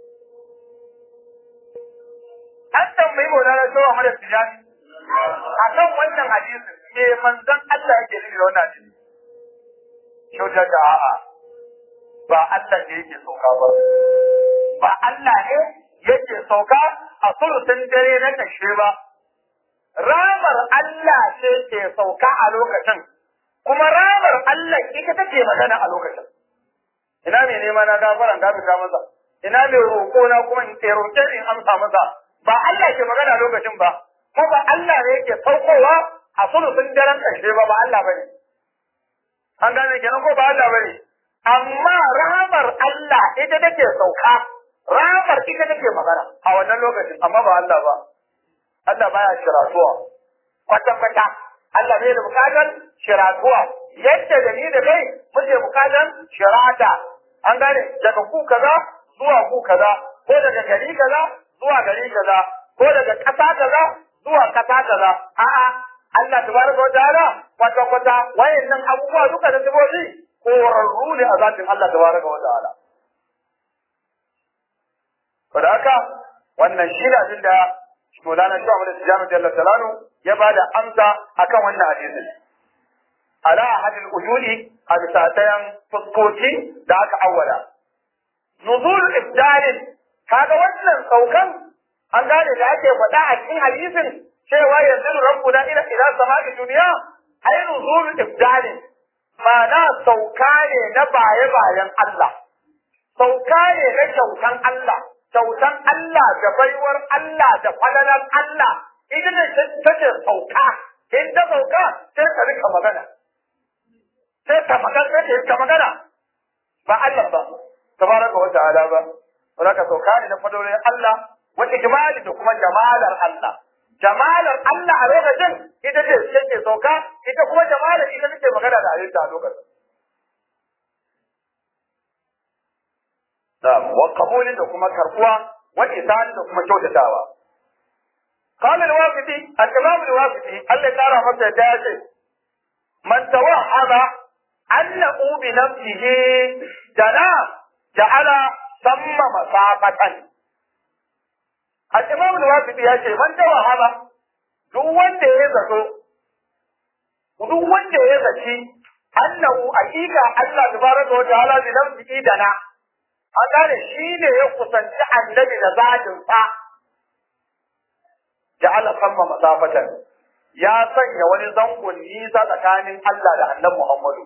an tambayi Maulana Shawa Ahmad Tijani akan wannan hadisin me manzon Allah yake nufi da wannan hadisi Shauta da a'a ba Allah ne yake sauka ba. Ba Allah ne yake sauka a sulusun dare na kashe ba. Ramar Allah ce ke sauka a lokacin, kuma ramar Allah ita take magana a lokacin. Ina mai nema na gafaran gafita masa, ina mai roƙo na kuma in ke roƙe in amsa masa. Ba Allah ke magana a lokacin ba, kuma ba Allah ne yake saukowa a sulusun daren kashe ba, ba Allah ba ne. An gane kenan ko ba Allah ba ne. amma rahamar Allah ita take sauka rahamar ita take magana a wannan lokacin amma ba Allah ba Allah baya shiratuwa kwata kwata Allah bai da bukatar shiratuwa yadda da ni da kai muke bukatar shirata an gane daga ku kaza zuwa ku kaza ko daga gari kaza zuwa gari kaza ko daga ƙasa kaza zuwa ƙasa kaza a'a Allah tabaraka wa ta'ala kwata kwata wayannan abubuwa duka da sibobi korarru ne a zatin Allah tabaraka wa ta'ala. Saboda haka wannan shi ne abin da Maulana Shehu Ahmad Tijani Jalla Talanu ya ba da amsa akan wannan hadisin. Ala ahadil ujudi a bisa ɗayan fuskoki da aka awwala. Nuzul ibdalin kaga wannan saukan an gane da ake faɗa a cikin hadisin cewa yanzu rabbuna ila ila sama'i duniya ai nuzul ibdalin ma'ana sauka ne na baye-bayen Allah, sauka ne na kyautan Allah, kyautan Allah da baiwar Allah da falalar Allah, ita ne ta ce sauka, in ta sauka sai ka rika magana, sai ka magana, sai ka magana, ba Allah ba, tabaraka wa ta'ala ba, ba ka sauka ne na fadolin Allah, wata jimali da kuma jamalar Allah. jamalar Allah a lokacin ita ce take sauka ita kuma jamalar ita take magana da halitta a lokacin da wa qabulin da kuma karbuwa wa isani da kuma kyautatawa قال الوافدي الإمام الوافدي الذي ترى متى جاء من توهم أنه بنفسه جنا جعل ثم مسافة الإمام الوافدي يقول من توهم duk wanda ya zato duk wanda ya zaci annahu hakika Allah tabaraka wa ta'ala bi nafsihi dana an gane shi ne ya kusanci annabi da zatin sa ja'ala samma masafatan ya sanya wani zangon nisa tsakanin Allah da annabi Muhammadu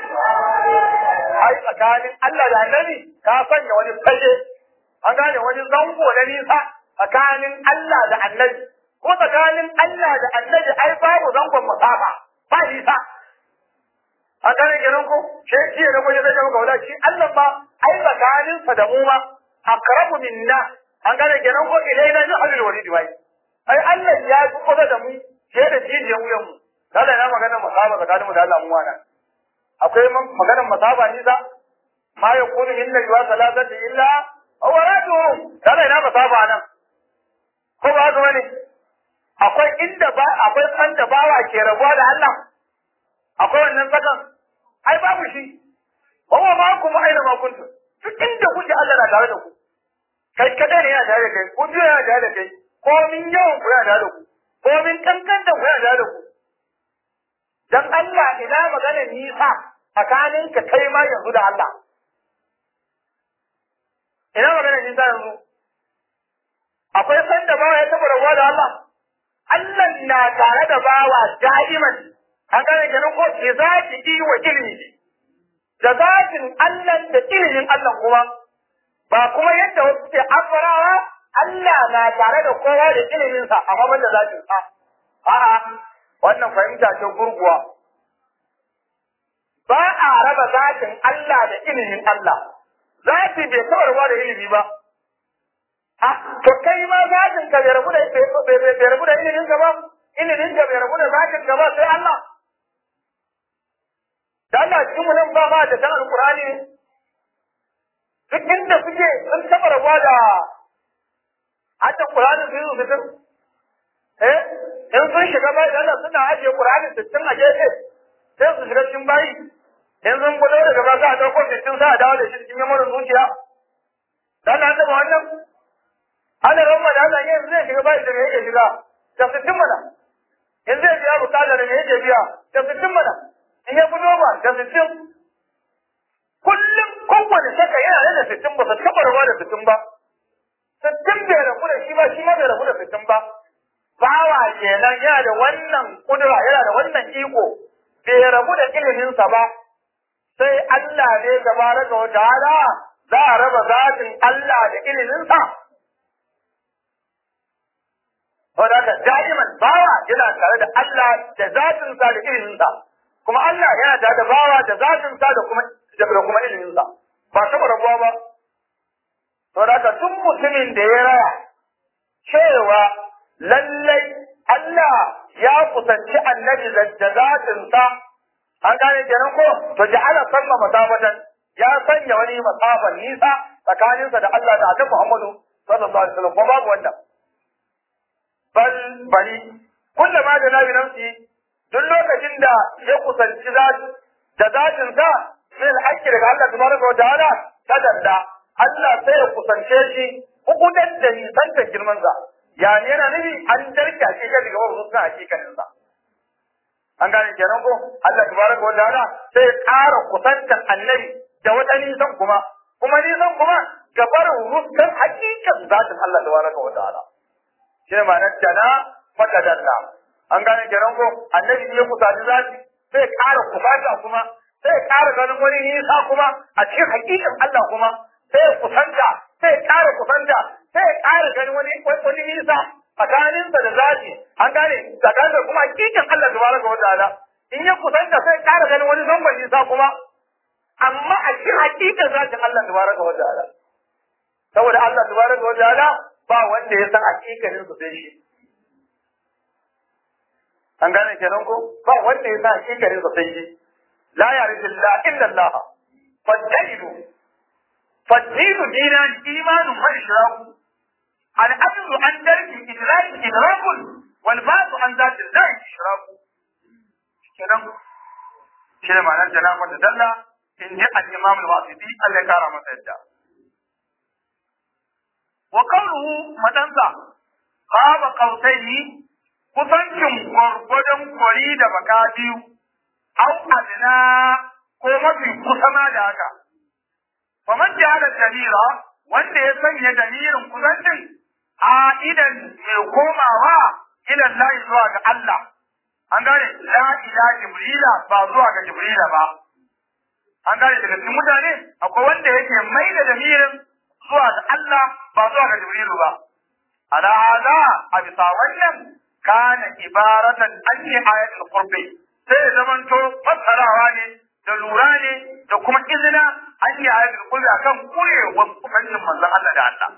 ai tsakanin Allah da annabi ka sanya wani fage an gane wani zango na nisa tsakanin Allah da annabi ko tsakanin Allah da annabi ai babu zangon masafa ba nisa an gane kenan ko shi shi ne kuma ya maka wala shi Allah ba ai tsakanin sa da mu ma aqrabu minna an gane kenan ko ilaina ni halil walid wai ai Allah ya fi kusa da mu ke da jijiyar wuyan mu kada na magana masaba tsakanin mu da Allah mu wana akwai maganar masaba nisa ma yakunu illa yuwa salatati illa aw radu kada ina masaba nan ko ba haka bane akwai inda ba akwai san da bawa ke rabuwa da Allah akwai wannan tsakan ai babu shi wa ma kuma aina ma kuntum duk inda kuke Allah na tare da ku kai kada ne yana tare da kai ku biyo yana tare da kai ko min yawan ku yana tare da ku ko min kankan da ku yana tare da ku dan Allah ina maganar nisa tsakanin ka kai ma yanzu da Allah ina maganar nisa yanzu akwai san da bawa ya taɓa rabuwa da Allah Allah na tare da bawa da'iman an gane kenan ko ke zaki yi wa ilimi da zatin Allah da ilimin Allah kuma ba kuma yadda wasu ke afarawa Allah na tare da kowa da ilimin sa amma banda zatin sa a'a wannan fahimta ce gurguwa ba a raba zatin Allah da ilimin Allah zati bai taɓa rabuwa da ilimi ba to kai ma zatin ka bai rabu da bai rabu da ilimin ka ba ilimin ka bai rabu da zatin ka ba sai Allah da Allah cikin mu nan ba ma da san alqur'ani ne duk inda suke sun taba rabuwa da hadda qur'ani su yi su eh in sun shiga bai da Allah suna ajiye qur'ani sittin a gefe sai su shiga cikin bayi in sun gudu daga ba za a dauko sittin sa a dawo da shi cikin yamarin zuciya da Allah ta ba wannan ana ramma da Allah yanzu zai shiga bai da me yake shiga da sittin mana in zai biya bukata da me yake biya da sittin mana in ya fito ba da sittin kullum kowane shaka yana da sittin ba su taɓa rabuwa da sittin ba sittin bai rabu da shi ba shi ma bai rabu da sittin ba bawa kenan yana da wannan kudura yana da wannan iko bai rabu da iliminsa ba sai Allah ne tabaraka wa ta'ala za a raba zatin Allah da iliminsa Saboda haka da'iman bawa yana tare da Allah da zatinsa da iliminsa kuma Allah yana tare da bawa da zatinsa da kuma da kuma iliminsa ba taɓa rabuwa ba. Saboda haka duk mutumin da ya raya cewa lallai Allah ya kusanci annabi da zatinsa an gane kenan ko to ja'ala samma masabatan ya sanya wani masafan nisa tsakaninsa da Allah da Annabi Muhammadu sallallahu alaihi wasallam ko babu wanda bal bali kullama da nabi nafsi duk lokacin da ya kusanci zati da zatin sa min al daga Allah tabaraka wa ta'ala tadalla Allah sai ya kusance shi hukudan da nisan girman sa ya ne yana nufi an darka shi ga daga wasu suna hakikanin sa an gane kenan ko Allah tabaraka wa ta'ala sai ya ƙara kusantar annabi da wata nisan kuma kuma nisan kuma gabar ruskan hakikan zatin Allah tabaraka wa ta'ala shi ne ma'anar dana fakadalla an gane kenan ko annabi ya kusaci zati sai ya ƙara kusata kuma sai ya ƙara ganin wani nisa kuma a cikin hakikan Allah kuma sai ya kusanta sai ya ƙara kusanta sai ya ƙara ganin wani wani nisa tsakaninsa da zati an gane tsakanin da kuma hakikin Allah tabaraka wa ta'ala in ya kusanta sai ya ƙara ganin wani zangon nisa kuma amma a cikin hakikin zatin Allah tabaraka wa ta'ala saboda Allah tabaraka wa ta'ala ba wanda ya san hakikanin su sai shi an gane kenan ko ba wanda ya san hakikanin su sai shi la ya'rifu illa illa Allah fadaidu fadaidu dinan imanun wa ishraku al-ajzu an darki idraki idrakun wal ba'du an zati zai ishraku kenan shi ne ma'anar jana'a da dalla in ji al-imam al-wasiti Allah ya kara masa yadda wa qawluhu madansa qaba qawsaini kusancin gwargwadon kwari da baka biyu au adna ko mafi kusa ma da haka faman ja'ala dalila wanda ya sanya dalilin kusancin a idan mai komawa ila Allah zuwa ga Allah an gane la ila jibrila ba zuwa ga jibrila ba an gane daga cikin mutane akwai wanda yake mai da dalilin zuwa ga Allah ba zuwa ga jibrilu ba ala hada a bisa wannan kana ibaratan an yi ayatul qurbi sai zamanto fassarawa ne da lura ne da kuma izina an yi ayatul qurbi akan kurewar kusancin manzon Allah da Allah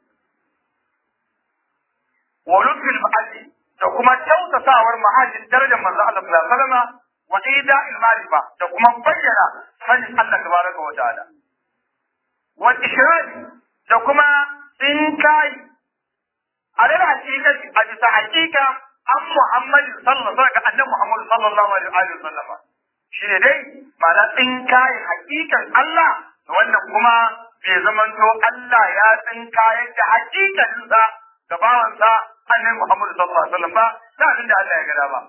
wa lutfil ma'adi da kuma kyautatawar mahajin darajar manzon Allah sallallahu alaihi wasallam wa ida'il ma'rifa da kuma bayyana sanin Allah tabaraka wa ta'ala wa ishrari da kuma tsinkai alal hakikati a bisa hakika an Muhammad sallallahu alaihi wasallam annabi Muhammad sallallahu alaihi wasallam shine dai ma'ana tsinkai hakikan Allah da wannan kuma bai zamanto Allah ya tsinkaye da hakikanin sa ga bawansa annabi Muhammad sallallahu alaihi wasallam ba da abin da Allah ya gada ba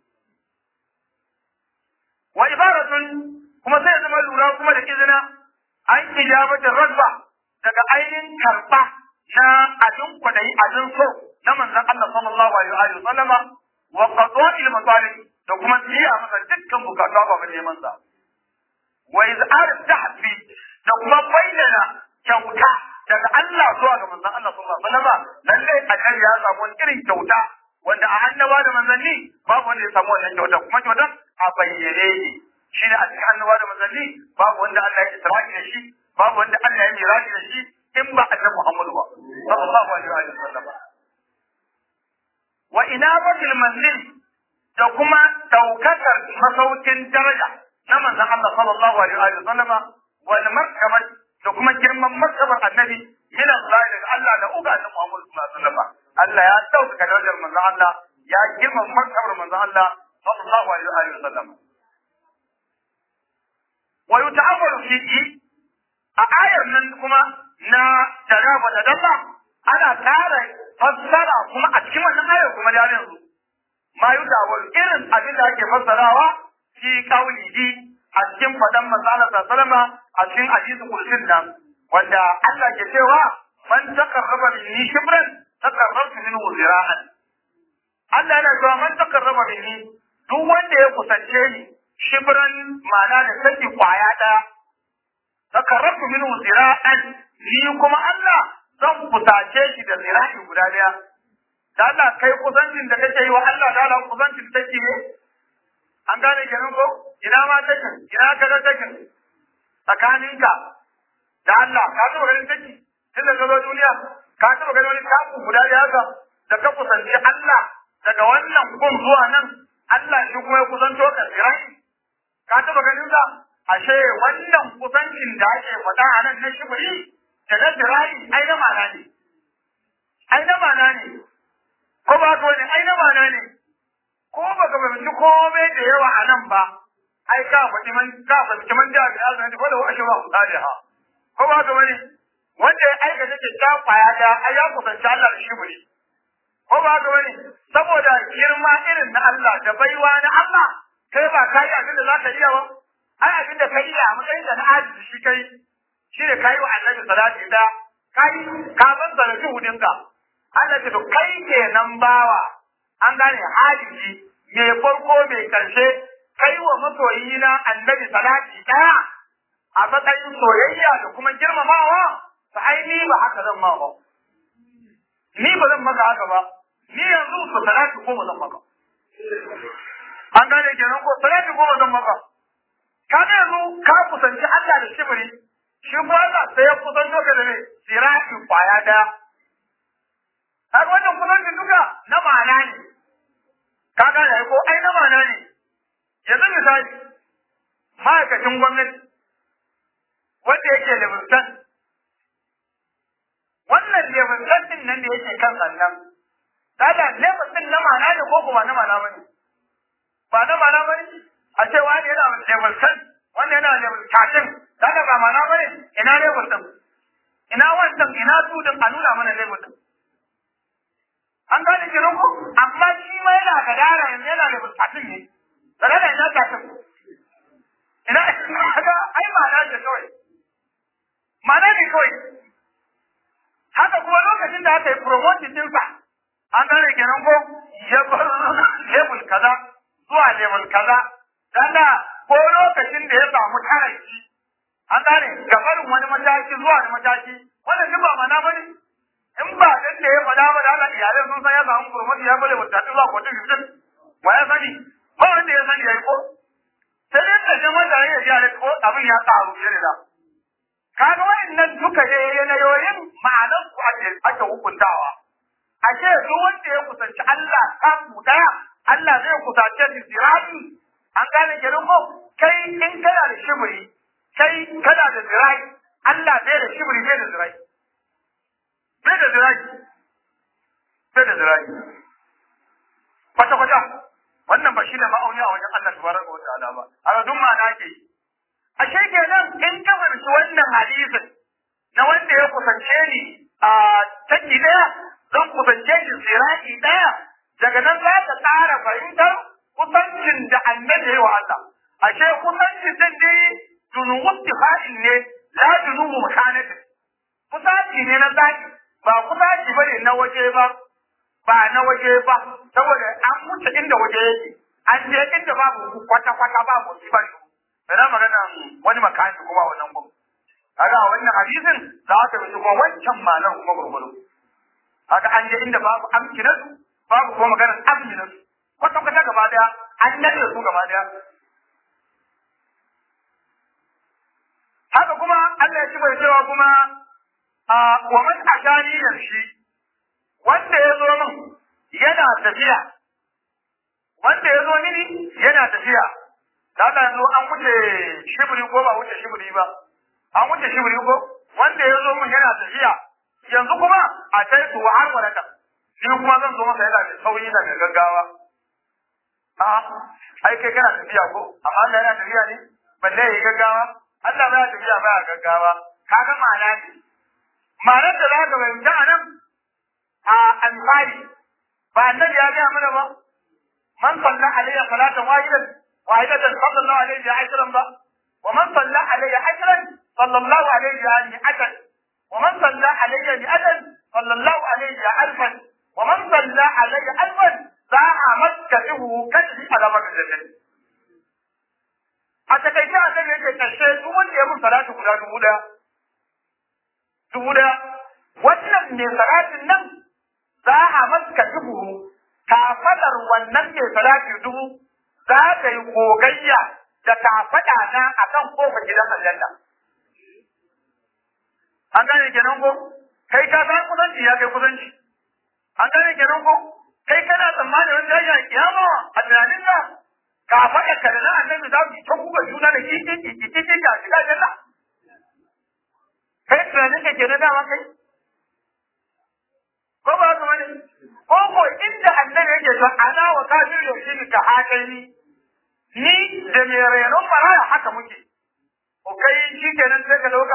wa ibaratun kuma sai zama lura kuma da izina an ijabatin rabba daga ainihin karba na abin kwadayi abin so na manzon Allah sallallahu alaihi wa sallama wa qada'il masalih da kuma biya masa dukkan bukatu ba ba neman sa wa iz'ar tahfi da kuma bayyana kyauta daga Allah zuwa ga manzon Allah sallallahu alaihi wa sallama lalle annabi ya samu wani irin kyauta wanda a annaba da manzanni babu wanda ya samu wannan kyauta kuma kyautar a bayyane ne shi ne a cikin annaba da manzanni babu wanda Allah ya isra'i da shi babu wanda Allah ya miraji da shi in ba annabi Muhammadu ba sallallahu alaihi wa sallam wa inabatil manzil da kuma daukakar masaukin daraja na manzon Allah sallallahu alaihi wa sallam wal markabat da kuma girman markabar annabi min Allah daga Allah da uga annabi Muhammad sallallahu alaihi wa sallam Allah ya daukaka darajar manzon Allah ya girman markabar manzon Allah sallallahu alaihi wa sallam wa yuta'ammalu fihi a ayar nan kuma na jaraba da dalla ana ƙara fassara kuma a cikin wannan ayar kuma da yanzu ma yuta'ammalu irin abin da ake fassarawa fi qaulihi a cikin fadan manzo Allah sallallahu a cikin hadisi kursin nan wanda Allah ke cewa man taqarraba minni shibran taqarrabtu minhu zira'an Allah yana cewa man taqarraba minni duk wanda ya kusance ni shibran ma'ana da saki kwaya ɗaya takarrafu minhu zira'an ni kuma Allah zan kusace shi da zira'i guda daya da Allah kai kusancin da kake yi wa Allah da Allah kusancin take ne an gane kenan ko ina ma take ina ka ga take tsakaninka da Allah ka taba ganin take tun da zo duniya ka taba ganin wani taku guda daya haka da ka kusanci Allah daga wannan kun zuwa nan Allah shi kuma ya kusanto ka zira'i ka taba ganin sa ashe wannan kusancin da ake faɗa a nan na shibiri da na zira'i ai na mana ne ai na mana ne ko ba ka wani ai na mana ne ko ba ka fahimci komai da yawa a nan ba ai ka faɗi man ka faɗi man da ya zan ko da wa shi ba ku tsare ha ko ba ka wani wanda ya aikata ke ta kwaya da ai ya kusanci Allah da shibiri ko ba ka wani saboda girma irin na Allah da baiwa na Allah kai ba ka yi abin da za ka iya ba ai abin da kai a matsayin da na ajiye shi kai shi ne kai wa annabi salati da kai ka ban da juhudin ka Allah ce to kai kenan bawa an gane hadisi me farko me karshe kai wa masoyi na annabi salati daya a matsayin soyayya da kuma girmamawa fa ai ni ba haka zan ma ba ni ba zan maka haka ba ni yanzu su salati ko ba zan maka an gane kenan ko salati ko ba zan maka ka ga yanzu ka kusanci Allah da shibiri shi ko Allah sai ya kusanto ka da ne sirati kwaya daya har wannan kusancin duka na ma'ana ne ka gane ko ai na ma'ana ne yanzu misali ma'aikacin gwamnati wanda yake level 10 wannan wannan level din nan da yake kan sannan kada level din na ma'ana ne ko kuma na ma'ana bane ba na ma'ana bane a ce wani yana level 10 wanda yana level 13 kada ba ma'ana bane ina level din ina wancan ina su din a nuna mana level din an gane kiran ku amma shi ma yana gadara yanzu yana level 13 ne gadara ina 13 ina kaga ai ma'ana ce kawai ma'ana ne kawai haka kuma lokacin da aka yi promotion ɗinsa an gane kenan ko ya bar level kaza zuwa level kaza dan da ko lokacin da ya samu taraki an gane gabarin wani mataki zuwa wani mataki wannan duk ba mana bane in ba dan da ya faɗa ba da Allah iyalai sun san ya samu promotion ya bale mutane zuwa ko tun fitin wa ya sani ba wanda ya sani yayi ko sai dai da jama'a da ya ji ko abin ya tsaro fiye da kaga wayannan duka ne yanayoyin ma'anan ku ake ake hukuntawa ashe duk wanda ya kusanci Allah kafu daya Allah zai kusace shi zirani an gane kenan ko kai in kana da shibiri kai kana da zirai Allah zai da shibiri zai da zirai zai da zirai zai da zirai kwata kwata wannan ba shi ne ma'auni a wajen Allah tabaraka wa ta'ala ba a duk ma'ana ke yi ashe kenan in ka fahimci wannan hadisin na wanda ya kusance ni a taki daya zan kusance shi siraki daya daga nan za ka tsara fahimtar kusancin da annabi ya yi wa Allah ashe kusancin din ne dunuwu tifa'in ne la dunuwu mukanatin kusaci ne na zaki ba kusaci bane na waje ba ba na waje ba saboda an wuce inda waje yake an je inda babu kwata kwata babu shi ba Ina magana wani makani kuma wannan gun. Kaga a wannan hadisin za ka bi kuma wancan malan kuma gurguru. Kaga an je inda babu amkinatu, babu kuma maganar aminatu. Kwata kwata gaba daya, an nade su gaba daya. Haka kuma Allah ya ci bai cewa kuma a wa man ashani da shi wanda ya zo min yana tafiya wanda ya zo mini yana tafiya da haka yanzu an wuce shibiri ko ba wuce shibiri ba an wuce shibiri ko wanda ya zo mun yana tafiya yanzu kuma a kai su har wadata shi kuma zan zo masa yana da sauyi da mai gaggawa a ai kai kana tafiya ko amma Allah yana tafiya ne balle yayi gaggawa Allah ba ya tafiya ba ya gaggawa kaga ma'ana ne ma'anar da za ka fahimta a nan a alfari ba annabi ya gaya mana ba man salla alayya salatan wahidan واحدة صلى الله عليه عشرا بقى ومن صلى علي عشرا صلى الله عليه مئة ومن صلى علي مئة صلى الله عليه ألفا ومن صلى علي ألفا ساعة مسكته كشف على مدى الجنة a takaice a kan yake ƙarshe duk wanda ya mun salatu guda dubu ɗaya dubu ɗaya wannan mai salatin nan za a maska dubu kafadar wannan mai salati dubu za ta yi gogayya da kafaɗa na a kan kofar gidan aljanna. An gane kenan ko? Kai ka san kusanci ya kai kusanci. An gane kenan ko? Kai kana tsammanin wani tashi a kiyama a tunanin ka kafaɗa ka da na annabi za su ta kuka juna da kiki kiki kiki a shiga aljanna. Kai tunanin ka kenan dama kai? Ko ba haka bane? Ko ko inda annabi yake to ana wa kafir yaushe ka hakai ni ni da mai renon maraya haka muke. O kai shi kenan sai ka dauka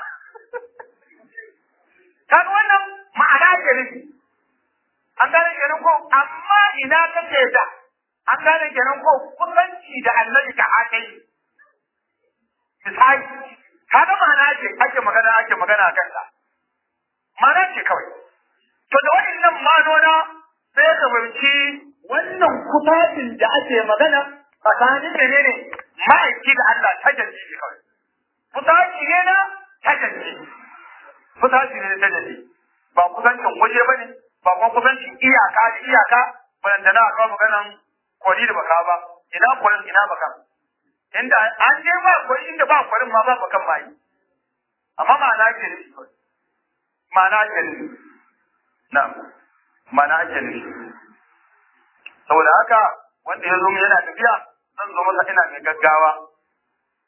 kaga wannan ma'ana ke nufi. An gane kenan ko amma ina kake da an gane kenan ko kusanci da annabi ka hakai. Misali, kaga ma'ana ce ake magana ake magana a kansa. Ma'ana ce kawai. To da waɗannan manona sai ka fahimci wannan kusacin da ake magana tsakanin da ne ma'aiki da Allah ta janji ne kawai. Kusaci ne na ta janji. Kusaci ne na ta janji. Ba kusancin waje ba ne, ba kuma kusancin iyaka da iyaka, balanta na kawo maganan kwari da baka ba, ina kwarin ina baka. Inda an je ba kwari inda ba kwarin ma ba bakan ma yi. Amma ma'ana ke ne ma'ana ke ne. Na, ma'ana ke ne. Saboda haka wanda ya zo yana tafiya zan zo masa ina mai gaggawa.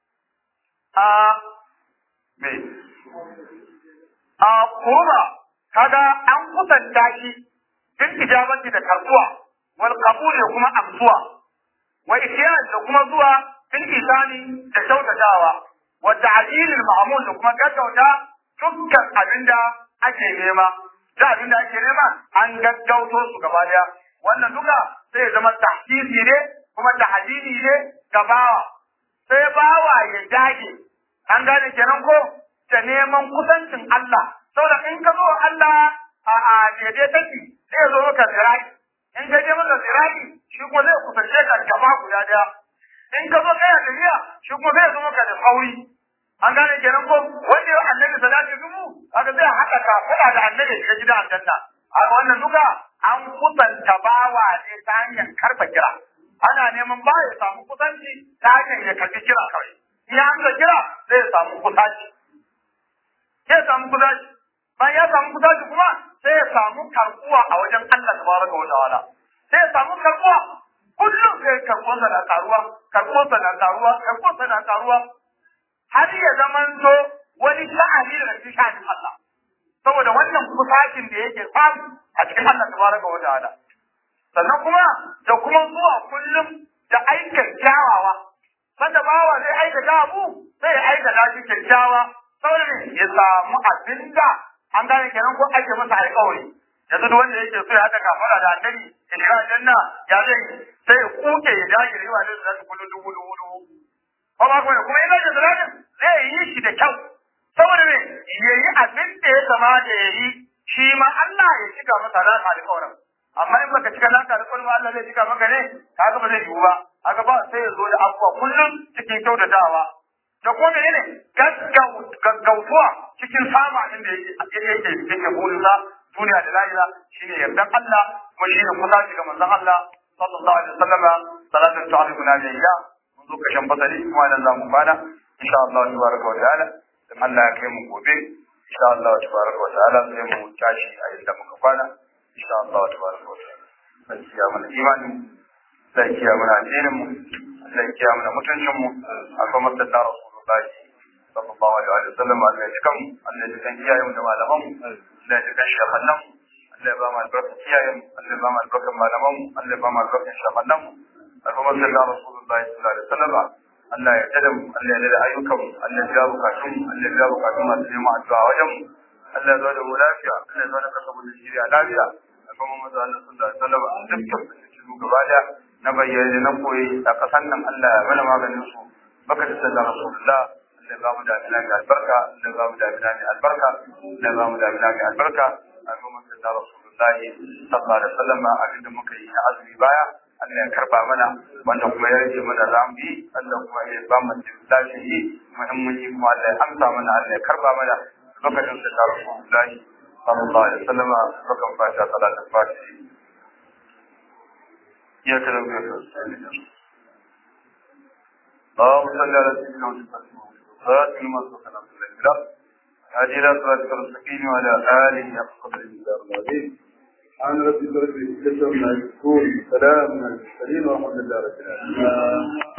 A me? A kurba kaga an kusanta shi bil ijabati da karbuwa wal qabul da kuma amsuwa wa ihyan da kuma zuwa bil isani da kyautatawa wa ta'dilil ma'mul da kuma gaggauta dukkan abinda ake nema da abinda ake nema an gaggauto su gaba daya wannan duka sai ya zama tahsisi ne kuma tahdidi ne ga bawa sai bawa ya dage an gane kenan ko da neman kusancin Allah saboda in ka zo Allah a a daidai take zai zo maka zirai in ka je maka zirai shi kuma zai kusance ka gaba guda daya in ka zo kai tafiya shi kuma zai zo maka da sauri an gane kenan ko wanda ya annabi salatu dubu haka zai haɗa ka faɗa da annabi shiga gidan aljanna a wannan duka an kusanta bawa ne ta hanyar karba kira ana neman ba ya samu kusanci ta hanyar ya karbi kira kawai in ya amsa kira zai samu kusanci zai samu kusanci bayan ya samu kusanci kuma sai ya samu karbuwa a wajen Allah tabaraka wa ta'ala sai ya samu karbuwa kullum sai karbuwarsa na karuwa karbuwarsa na karuwa karbuwarsa na karuwa har ya zamanto wani sha'ani daga cikin sha'anin Allah saboda wannan kusacin da yake samu a cikin Allah tabaraka wa ta'ala sannan kuma da kuma zuwa kullum da aikin kyawawa sanda bawa zai aikata abu sai ya aikata shi kyakkyawa saboda ne ya samu abinda an gane kenan ko ake masa alƙawari yanzu duk wanda yake so ya haɗa kafara da annabi ya shiga aljanna ya zai sai ya kuke ya dage da yawa da zai kullu dubu dubu dubu ko ba kuma kuma idan da zalatin zai yi shi da kyau saboda ne yayi abin da ya kamata ya yi shi ma Allah ya cika masa nasa alƙawarin amma in baka cika naka alƙawarin ba Allah zai cika maka ne kaga ba zai yiwu ba kaga ba sai ya zo da abuwa kullum cikin kyautatawa da kuma menene gaggautuwa cikin sama inda yake yake yake burinsa duniya da lahira shine yardan Allah kuma shine kusaci ga manzon Allah sallallahu alaihi wasallama salatu ta'aluna biya mun zo kashin fasali kuma nan zamu fara insha Allah tabaraka wa ta'ala dan Allah ya kai mu gobe insha Allah tabaraka wa ta'ala sai mu tashi a inda muka kwana insha Allah tabaraka wa ta'ala sai kiya mana imani sai kiya mana addinin mu sai kiya mana mutuncin mu akwai masalla rasulullahi sallallahu alaihi wa sallam Allah ya kan Allah ya kan iyayen mu da malaman mu Allah ya kan shafannan mu Allah ya ba mu albarkar iyayen mu Allah ya ba mu albarkar malaman mu Allah ya ba mu albarkar shafannan mu akwai masalla rasulullahi sallallahu alaihi wa sallam Allah ya tada mu Allah ya tada ayyukan mu Allah ya biya bukatun mu Allah ya biya bukatun masu neman addu'a wajen mu Allah ya zo da mu lafiya Allah ya zo da kasa mu da shiriya lafiya akwai mu manzo Allah sallallahu alaihi wasallam dukkan su gaba da na bayyana na koyi a kasan nan Allah ya mana maganin su baka da sallallahu rasulullah Allah ya ba mu da amina mai albarka Allah ya ba mu da amina mai albarka Allah ya ba mu da amina mai albarka akwai mu sallallahu rasulullah sallallahu alaihi wasallam abinda muka yi na azumi baya Allah ya karba mana wanda kuma ya rage mana zambi Allah kuma ya ba mu lafiya yi muhimmanci kuma Allah ya amsa mana Allah ya karba mana lokacin da ta Rasulullah sallallahu alaihi wasallam bakan fata salatul fatihi ya kada ku ya اللهم صل على سيدنا محمد خاتم ما سبق عبد الله هذه لا صلاة المستقيم وعلى آله أقصد الإنسان العظيم سبحان ربك رب العزة عما يصفون سلام على المرسلين والحمد لله رب العالمين